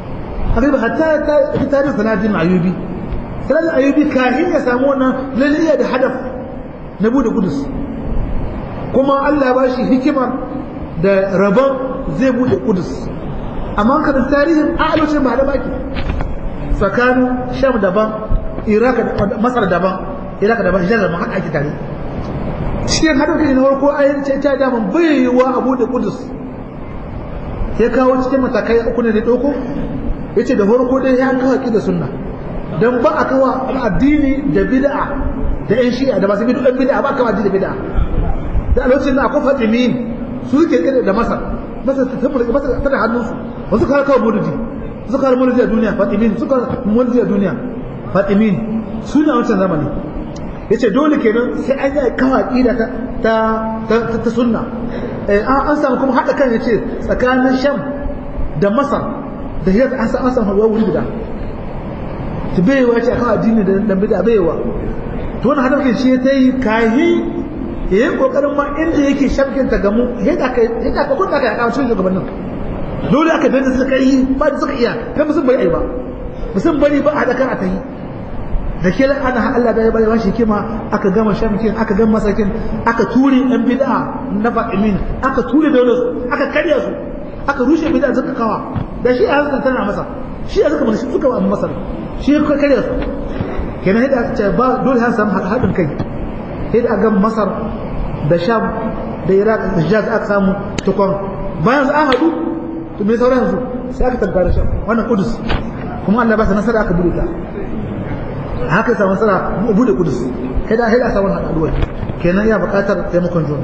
haka hatta ta tarihin salatin ayubi salatin ayubi kafin ya samu wannan lalle da hadaf na bude kudus kuma Allah ba shi hikimar da rabon zai bude kudus amma kan tarihin a lokacin ba da baki tsakanin sham daban iraq masar daban iraq daban hijaz daban haka ake tare cikin haɗin na farko ayin ce ta daman bai yiwuwa a bude kudus ya kawo cikin matakai uku ne da ɗauko ya ce da farko dai ya kawo ki da sunna don ba a kawo addini da bid'a da yan shi'a da masu bid'a bid'a ba a kawo addini da bid'a da a lokacin da akwai fatimin su ke kira da masar masar ta tabbata masar ta da hannunsu wasu kawo kawo mulki suka kawo mulki a duniya fatimin suka mulki a duniya fatimin su ne a wancan zamani ya ce dole kenan sai an yi kawo aƙida ta ta sunna an samu kuma haɗa kan ya ce tsakanin sham da masar da hiyar an samu samu haɗuwa wuri guda ta bayewa ce a kawo addini da dambe da bayewa to wani haɗarkin shi ta yi kayi ya yi ƙoƙarin ma inda yake shamkin ta gamu ya da ka kuɗa ka ya kawo cikin shugabannin dole aka danta suka yi ba da suka iya kai musun bai ai ba musun bari ba a haɗa kan a ta yi da ke ana Allah da ya bari shi kima aka gama shamkin aka gama masakin aka ture yan bid'a na fa'imin aka ture da su aka karya su aka rushe bid'a suka kawa da shi a hankali tana masa shi a suka mana suka ba masa shi ya karya su kenan yadda ce ba dole har samu haɗin kai yadda aka gama masar da sham da iraq da hijaz aka samu tukon bayan su an haɗu to me sauran yanzu sai aka tabbata sham wannan kudus kuma Allah ba sa nasara aka bude ta haka samu nasara mu bude kudus kai da haida samu haɗuwa kenan ya buƙatar taimakon juna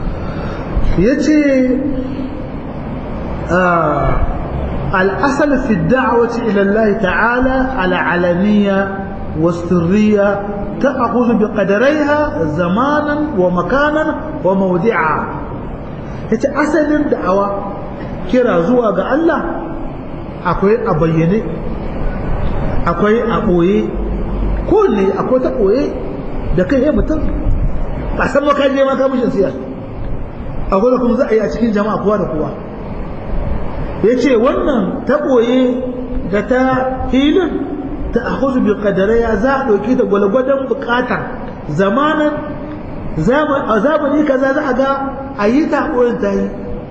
yace الأصل في الدعوة إلى الله تعالى على علنية والسرية تأخذ بقدريها زمانا ومكانا وموضعا yace asalin da'awa kira zuwa ga Allah akwai a bayyane akwai a ɓoye kowanne akwai ta ɓoye da kai ya mutum ba san maka je maka mishin siyar akwai da kuma za a yi a cikin jama'a kowa da kowa ya ce wannan ta ɓoye da ta hilin ta ahuzu bi ya za a ɗauki ta gwalgwadon buƙatar zamanin a zamani kaza za a ga a yi ta ɓoyen ta yi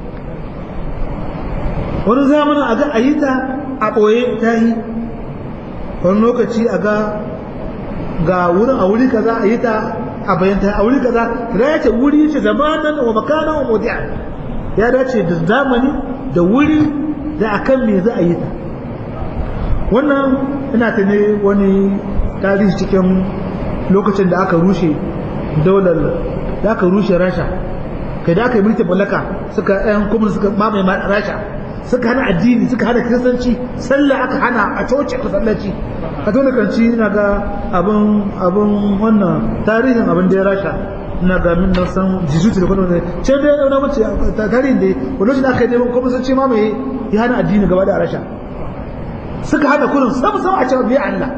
wani zamanin a ga a yi ta a ɓoye ta yi wani lokaci a ga ga wurin a wuri kaza a yi ta a bayanta a wuri kaza da ya ce wuri ce zamanan wa makanan wa modi'a ya dace da zamani da wuri da akan me za a yi ta wannan ina ta ne wani tarihi cikin lokacin da aka rushe daular da aka rushe rasha kai da aka yi mulkin mallaka suka yan kuma suka mamaye rasha suka hana addini suka hana kiristanci sallah aka hana a coci a masallaci a tona kanci na ga abin abin wannan tarihin abin da ya rasha na ga min na san jizuti da kwano ne ce da ya na mace tarihin da wani shi da aka yi neman kuma sun ce mamaye ya hana addini gaba da rasha suka hana kurin sam sam a cewa biya Allah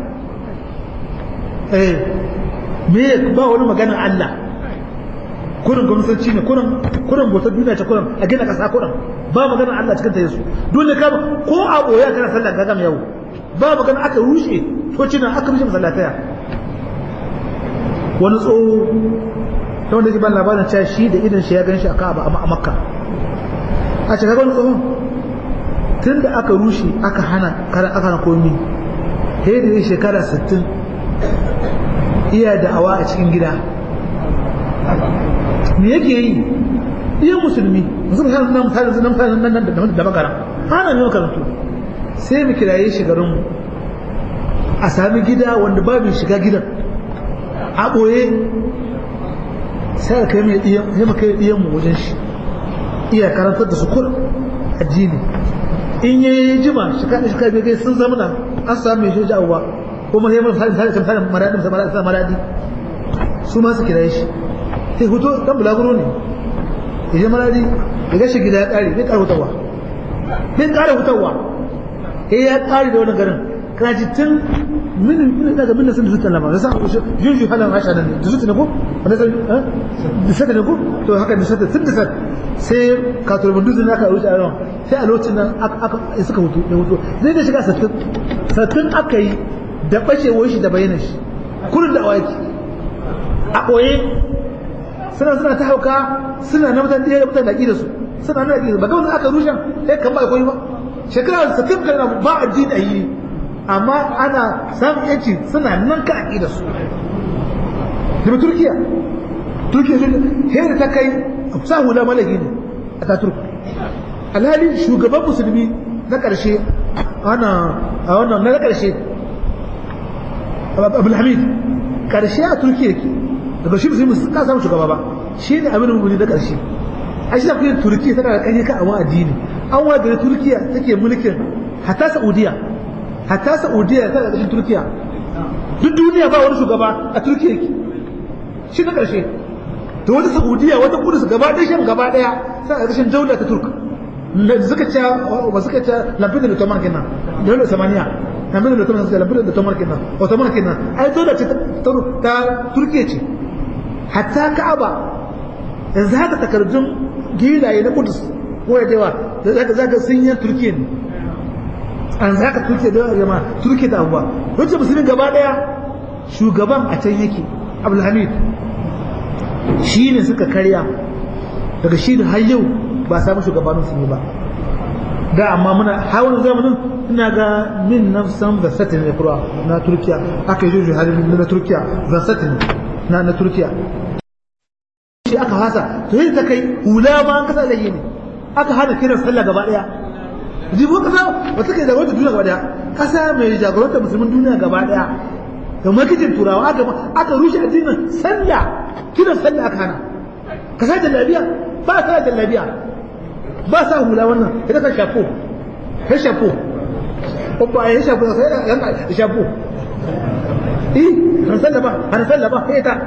eh me ba wani maganar Allah kurin gwamnati ne kurin kurin bautar duniya ce kurin a gina kasa kurin ba maganar Allah cikin ta yesu dole ka ko a boye kana sallar gagam yau ba magana aka rushe tocina aka rushe masallataya wani tsoho ta wanda ke ban labarin cewa shi da idan shi ya gan shi a ka'aba a makka a ce kaga wani tsohon tun da aka rushe aka hana karan aka hana komi sai da ya shekara 60 iya da'awa a cikin gida me yake yi iya musulmi musulmi har nan mutane nan mutane nan nan da magana ana ne makarantu sai mu kiraye shi garin mu a sami gida wanda babu shiga gidan a boye sai ka kai mai diyan sai mu kai diyan mu wajen shi iya karantar da su kur addini in yayi jima shi ka shi ka bai sun zama nan an samu mai shi jawwa kuma sai mun sai sai sai maradi sai maradi su ma su kiraye shi sai hoto dan bulaguro ne ya maradi ya gashi gida ya kare bai kare hutawa bai kare hutawa eh ya kare da wannan garin kana ji tun min min daga min sun zuta lama sai yin yi halan asha da da zuta ne ko wanda sai eh da saka ne ko to haka da saka tun da saka sai ka turbi duzin aka wuce a ran sai a lokacin nan aka suka hutu da hutu zai da shiga sattin sattin aka yi da bacewar shi da bayyana shi kullun da awaki a ɓoye suna suna ta hauka suna na mutane da mutane da su suna na da ba ga wanda aka rushe sai kan ba koyi ba shekara sa tun kana ba addini ayi amma ana samun yanci suna nan ka aqida su da Turkiya Turkiya sun hera ta kai sa hula malaki ne a ta Turk alhali shugaban musulmi na karshe ana a wannan na karshe Abdul Hamid karshe a Turkiya ke daga shi musulmi ka samu shugaba ba shi ne abin mummuni na karshe a shi da Turkiya tana da kanyaka a addini an wa da turkiya take mulkin hatta saudiya hatta saudiya ta ƙarƙashin turkiya duk duniya ba wani shugaba a turkiya ke shi na ƙarshe da wata saudiya wata kudus gaba ɗaya shan gaba ɗaya ta ƙarƙashin daula ta turk da suka ce ba suka ce lafiyar da tomar kenan daular samaniya lafiyar da tomar suka lafiyar da tomar kenan ottoman kenan ai daula ce ta turkiya ce hatta ka'aba yanzu haka takardun gilaye na kudus ko da yawa da zaka zaka sun yi turkiya ne an zaka turkiya da yawa turkiya da abuwa wacce musulmin gaba daya shugaban a can yake abdulhamid shi ne suka karya daga shi da har yau ba a samu shugabanin su ne ba da amma muna hawan zamanin ina ga min nafsan da satin ne kura na turkiya aka yi juju halin na turkiya da satin na na turkiya shi aka hasa to yi ta kai hula ma an kasa da yi ne aka hana kiran sallah gaba daya jibo kasa wata ke jagorantar duniya gaba daya kasa mai jagorantar musulmin duniya gaba daya da makijin turawa aka aka rushe addinin sallah kiran sallah aka hana kasa jallabiya ba sa jallabiya ba sa hula wannan ita kan shafo kai shafo ba ya shafo sai ya shafo eh har sallah ba har sallah ba sai ta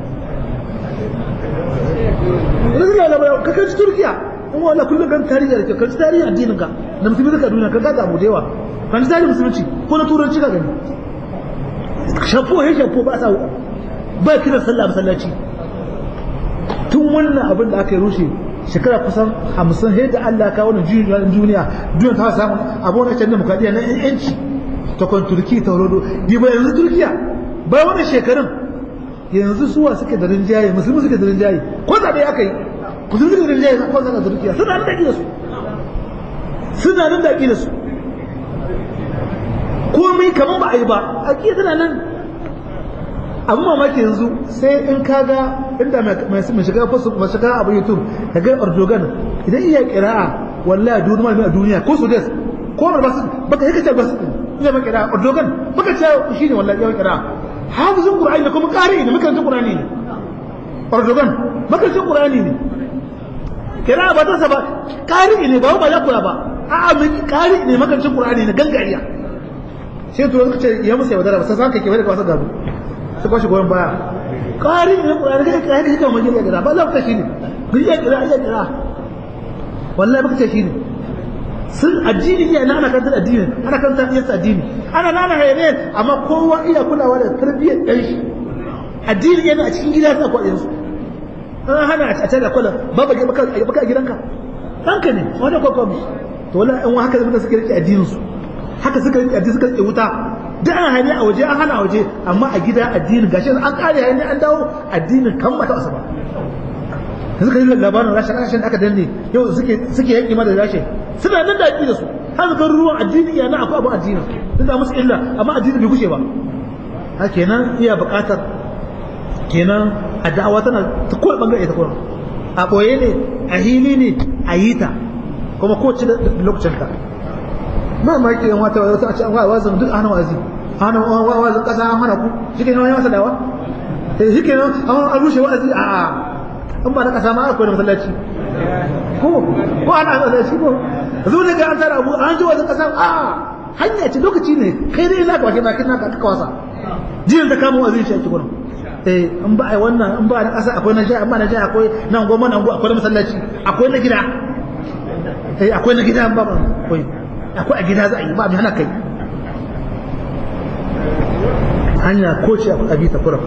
Rasulullah Allah ka kai Turkiya kuma wala kullum kan tarihi da kan tarihi addinin ka da musulmi suka duniya ka ga abu da yawa kan tarihi musulunci ko na turanci ka gani shafo ya shafo ba sa ba kiran sallah masallaci tun wannan abin da aka yi rushe shekara kusan hamsin sai da Allah ka wannan juyin duniya duniya ta samu abu wani can demokradiyya na yanci ta kwan turki ta rodo di ba yanzu turkiya ba wani shekarun yanzu suwa suke da rinjaye musulmi suke da rinjaye ko zaɓe aka yi musulmi suke da rinjaye ko zaɓe da turkiya suna nan da su suna nan da su komai kamar ba a yi ba a ƙi suna nan abin mamaki yanzu sai in kaga inda mai shiga fasu mai shiga abu youtube ka ga erdogan idan iya kira'a wallahi duk malami a duniya ko su des ko ba su baka yake ce basu ina ba kira'a erdogan baka ce shine wallahi yawan kira'a hafizin qur'ani da kuma qari ne makarantar qur'ani ne erdogan makarantar qur'ani ne kira'a ba ta sa ba qari ne ba ba ya kula ba a'a mai qari ne makarantar qur'ani ne gangariya sai to suka ce ya musu yaudara ba sai saka ke bai da wasu gabu su kwashe goyon baya ƙari ne ƙurari kai kai kai kai magana kira ba za ku shi ne ku iya kira iya kira wallahi baka ce shi ne sun addini iya na ana kantar addini ana kantar iya addini ana nana hayane amma kowa iya kulawa da tarbiyyar ɗan shi addini yana a cikin gida sa kwaɗin su an hana a tare da kwallon ba ba baka a gidanka ɗanka ne wani kwakwa to wallahi an haka zama suka rike addinin su haka suka rike addini suka rike wuta da an hane a waje an hana a waje amma a gida addinin gashi an kare hane an dawo addinin kan mata asaba yanzu ka yi labarin rashin rashin aka danne yau suke suke yanki ma da rashin suna nan da da su har ga ruwan addini ya na akwai abu addini duk da musu illa amma addini bai gushe ba ha kenan iya buƙatar kenan a da'awa tana ta kowane bangare ta kuma a ɓoye ne a hili ne a yi ta kuma ko ci da lokacin ta ba ma yake yan wata wata a ce an wa wazin duk ana wazi ana wazin kasa an hana ku shi ke nan ya masa dawa sai shi ke nan an rushe wa'azi a a an ba na kasa ma akwai da masallaci ko ko ana masallaci ko zo ne ga an tara abu an ji wazin kasa a hanya ce lokaci ne kai dai naka bakin bakin naka ka wasa jinin da kama wazin shi ake gurin eh an ba ai wannan an ba na kasa akwai na jiha an ba na jiha akwai nan goma nan akwai na masallaci akwai na gida eh akwai na gida an ba akwai akwai a gida za a yi ba mai hana kai hanya ko ce a bi ta kuram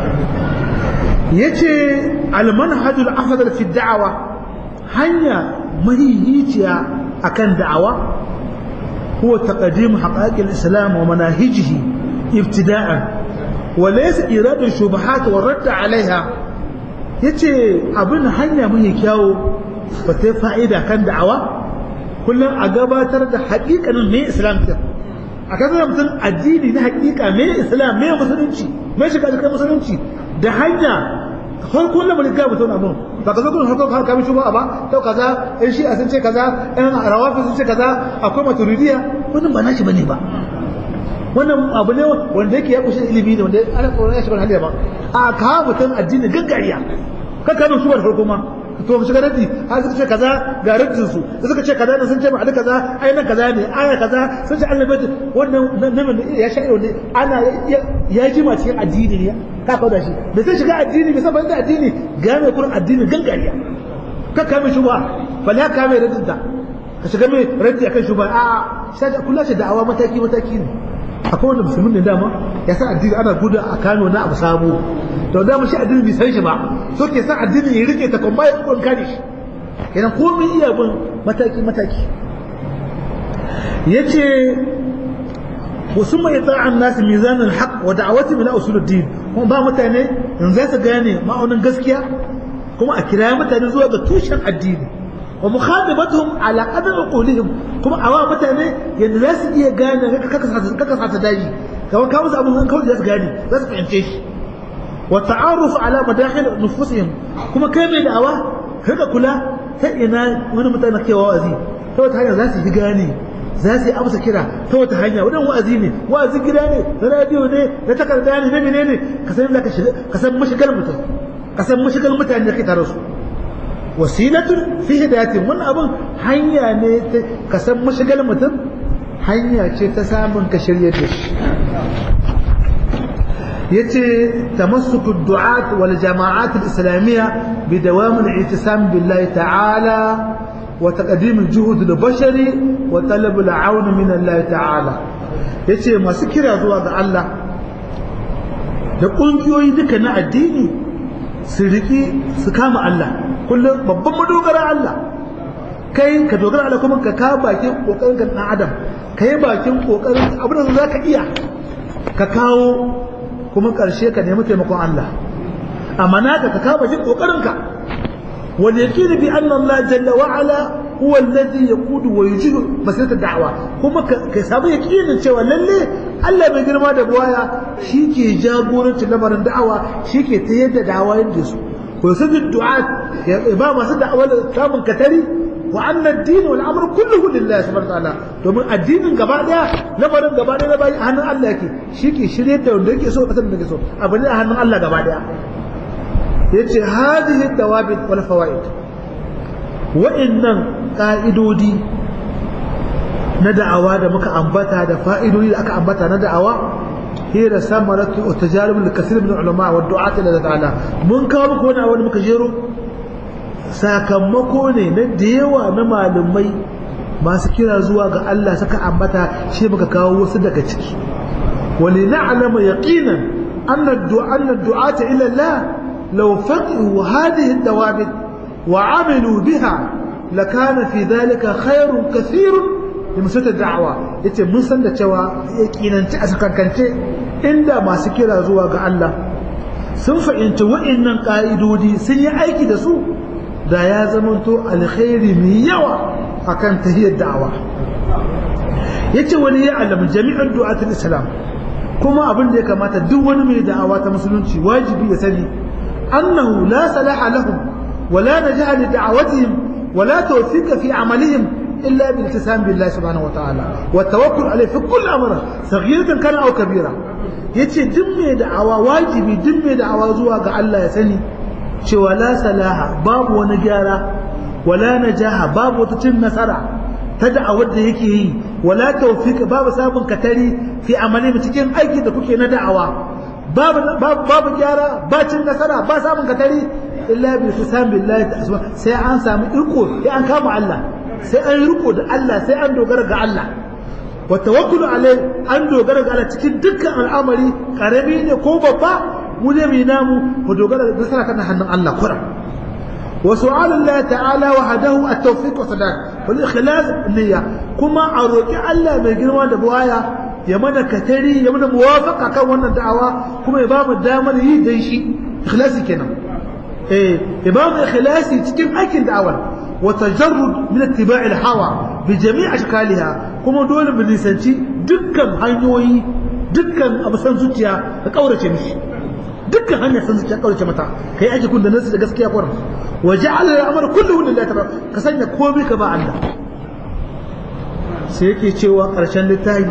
yace al-manhajul afdal fi da'awa hanya mahihiciya akan da'awa huwa taqdim haqaiq al-islam wa manahijihi ibtida'an wa laysa iradu shubuhat wa radd 'alayha yace abin hanya mai kyawo ba ta fa'ida kan da'awa kullum a gabatar da haƙiƙanin me islam ta a kan mutum addini na haƙiƙa me islam me musulunci me shiga cikin musulunci da hanya farkon lamarin ga mutum abin ba ka zo kun farkon har kamin shugaba ba to kaza in shi a sun ce kaza in rawafi sun ce kaza akwai maturidiya wannan ba nashi bane ba wannan abu ne wanda yake ya kushe ilimi ne wanda ana tsoron ya shiga haliya ba a kawo mutum addini gaggariya kan kamin shugabar farko ma to mu shiga raddi har suka ce kaza ga raddin su suka ce kaza ne sun ce ba ali kaza ai nan kaza ne aya kaza sun ce Allah bai wannan nan ya sha ne ana ya jima cikin addini ne ka kawo da shi da sai shiga addini bai san da addini ga mai kurin addini gangariya ka kame shubha bal ya kame raddin ta ka shiga mai raddi akan shubha a sai kullu ce da'awa mataki mataki ne akwai wanda musulmin ne dama ya san addini ana gudu a Kano na abu sabo to da mu shi addini bai san shi ba so ke san addini ya rike ta kuma ya kokon kare shi kenan komai iya bin mataki mataki yace wasu mai ta'an nasu mizanin haq wa da'awati min usuluddin kuma ba mutane in za su gane ma'aunin gaskiya kuma a kira mutane zuwa ga tushen addini wa mukhadabatuhum ala qadar uqulihim kuma awa mutane yanda za su iya gane kaka sa ta daji kamar ka musu abun kawai za su gane za su fahimce shi wa ta'aruf ala madahil nufusihim kuma kai mai da'awa kaga kula ta ina wani mutane ke wa'azi ta wata hanya za su yi gane za su yi amsa kira ta wata hanya wadan wa'azi ne wa'azi gida ne na radio ne na takarda ne na menene ka san ka shiga ka san mashigar mutum ka san mashigar mutane da kai tare su wasilatun fi hidayatin wannan abun hanya ne ka san mashigar mutum hanya ce ta samun ka shirye da shi yace tamassuku du'at wal jama'at al islamiyya bi dawam al i'tisam billahi ta'ala wa taqdim al juhud al bashari wa talab al aun min Allah ta'ala yace masu kira zuwa ga Allah da kungiyoyi duka na addini su riki su kama Allah kullum babban madogara Allah kai ka dogara Allah kuma ka ka bakin kokarin ka dan adam kai bakin kokarin abin da zaka iya ka kawo kuma ƙarshe ka nemi taimakon Allah amma naka ka kama shi ƙoƙarinka wal yaqin bi anna Allah jalla wa ala huwa alladhi yaqudu wa yujibu masirata da'wa kuma ka samu yaqinin cewa lalle Allah mai girma da buwaya ke jagorancin lamarin da'awa ke ta yadda da'awa yadda su ko yusadu du'a ya ba masu da'awa da samun katari wa anna ad-din wal amru kulluhu lillahi subhanahu wa ta'ala domin addinin gaba daya lamarin gaba daya bai a hannun Allah yake shike shirye da wanda yake so kasar da yake so abu ne a hannun Allah gaba daya yace hadhihi dawabit wal fawaid wa'annan ka'idodi na da'awa da muka ambata da fa'idodi da aka ambata na da'awa hira samaratu wa tajarib al kathir min ulama wa du'at ila ta'ala mun kawo muku wani wani muka jero sakamako ne na da yawa na malumai masu kira zuwa ga Allah saka ambata shi muka kawo wasu daga ciki wali na'lama yaqinan anna du'a anna du'ata ila Allah law faqihu hadhihi ad-dawabit wa 'amilu biha lakana fi dhalika khairun kathirun limsat ad-da'wa yace mun san da cewa yaqinanci a sakankance inda masu kira zuwa ga Allah sun fahimci wa'annan ka'idodi sun yi aiki da su da ya zamanto alkhairi mai yawa akan tahiyar da'awa yace wani ya alamu jami'an du'atul islam kuma abin da ya kamata duk wani mai da'awa ta musulunci wajibi ya sani annahu la salaha lahum wala najaha li da'awatihim wala tawfiqa fi amalihim illa bil iltisam billahi subhanahu wa ta'ala wa tawakkul alayhi fi kulli amrin saghiratan kana aw kabira yace duk mai da'awa wajibi duk mai da'awa zuwa ga Allah ya sani cewa la salaha babu wani gyara wala najaha babu wata cin nasara ta da'awar da yake yi wala tawfiq babu samun katari fi amali cikin aiki da kuke na da'awa babu babu gyara ba cin nasara ba samun katari illa bi tisam billahi sai an samu iko sai an kama Allah sai an riko da Allah sai an dogara ga Allah wa tawakkulu alai an dogara ga Allah cikin dukkan al'amari karami ne ko babba mu ne mu namu mu dogara da nasara kan hannun Allah kura wa su'alullahi ta'ala wahdahu at-tawfiq wa sadaq wal ikhlas niyya kuma a roki Allah mai girma da buwaya ya mana katari ya mana muwafaka kan wannan da'awa kuma ya ba mu damar yi dan shi ikhlasi kenan eh ya ba mu ikhlasi cikin aikin da'awar wa tajarrud min ittiba'i al-hawa bi jami' ashkaliha kuma dole mu nisanci dukkan hanyoyi dukkan abu san zuciya ka kaurace mishi dukkan hanyar san zuciya kaurace mata kai aiki kun da nasu da gaskiya kwarin wa ja'ala al-amr kulluhu lillahi tabaraka ka sanya komai ka ba Allah sai yake cewa ƙarshen littafi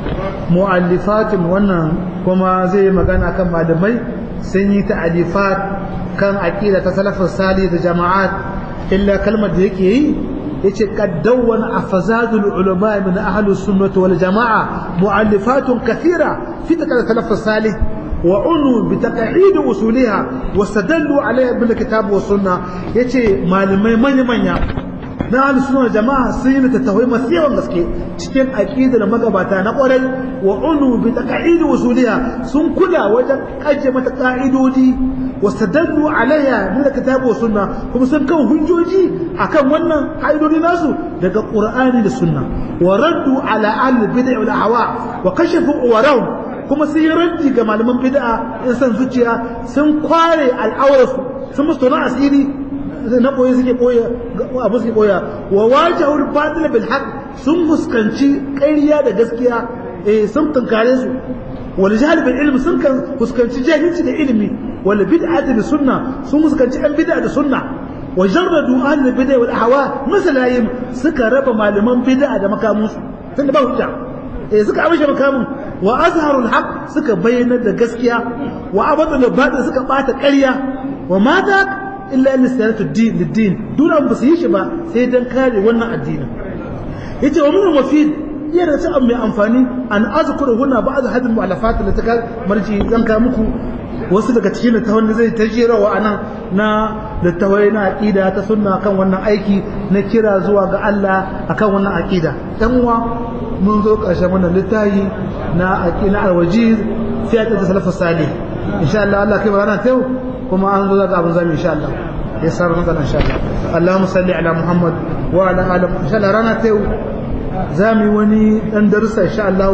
mu'allifatun wannan kuma zai magana kan malamai sun yi ta'alifat kan aqida ta salafin sali da jama'at illa kalmar da yake yi yace qaddawwan afazadul ulama min ahlus sunnah wal jama'a mu'allifatun kathira fi salafin salih wa unu bi taq'id usuliha wastadallu alayha bil kitab was sunnah yace malamai manya manya na ahlus sunna jama'a sun yi tattawai masu yawan gaske cikin aqidar magabata na kwarai wa unu bi taqa'id usuliha sun kula wajen kaje mata ka'idodi wastadallu alayya min kitabu wa sunna kuma sun kan hujjoji akan wannan ka'idodi nasu daga qur'ani da sunna wa raddu ala ahli bid'ah wal ahwa wa kashafu warawm kuma sun yi raddi ga malaman bid'a in san zuciya sun kware al'aurarsu sun musu tona asiri na koyi suke koya abu suke koya wa wajahul batil bil haqq sun fuskanci ƙarya da gaskiya eh sun tunkare su wal jahl bil ilm sun kan fuskanci jahilci da ilimi wal bid'ati bi sunna sun fuskanci an bid'a da sunna wa jarradu ahli bid'a wal ahwa masalayim suka raba malaman bid'a da makamunsu tunda ba hujja eh suka abishe makamun wa azharul haqq suka bayyana da gaskiya wa abadul batil suka bata ƙarya wa mata illa lisanatu din lidin dole an basu yi shi ba sai dan kare wannan addinin yace wa min mafid yana ta mai amfani an azkuru huna ba'd hadin mu'allafat da ta marji zan ka muku wasu daga cikin littafan da zai tajirawa anan na littafai na aqida ta sunna kan wannan aiki na kira zuwa ga Allah akan wannan aqida dan uwa mun zo ƙarshen wannan littafi na aqida alwajiz fi aqida salafus salih insha Allah Allah kai barana tayo kuma an zo daga abin zami insha Allah ya sarar nan insha Allah Allahumma salli ala Muhammad wa ala ali insha Allah rana ta yau zami wani dan darussa insha Allah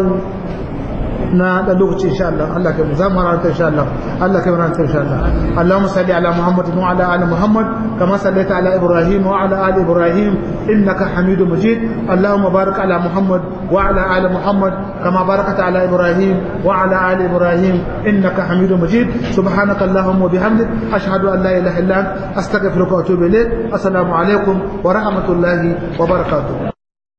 na da lokaci insha Allah Allah kai za mu rana ta insha Allah Allah kai rana ta insha Allah Allahumma salli ala Muhammad wa ala ali Muhammad kama sallaita ala Ibrahim wa ala ali Ibrahim innaka Hamidum Majid Allahumma barik ala Muhammad wa ala ali Muhammad كما باركت على إبراهيم وعلى آل إبراهيم إنك حميد مجيد سبحانك اللهم وبحمدك أشهد أن لا إله إلا أنت أستغفرك وأتوب إليك السلام عليكم ورحمة الله وبركاته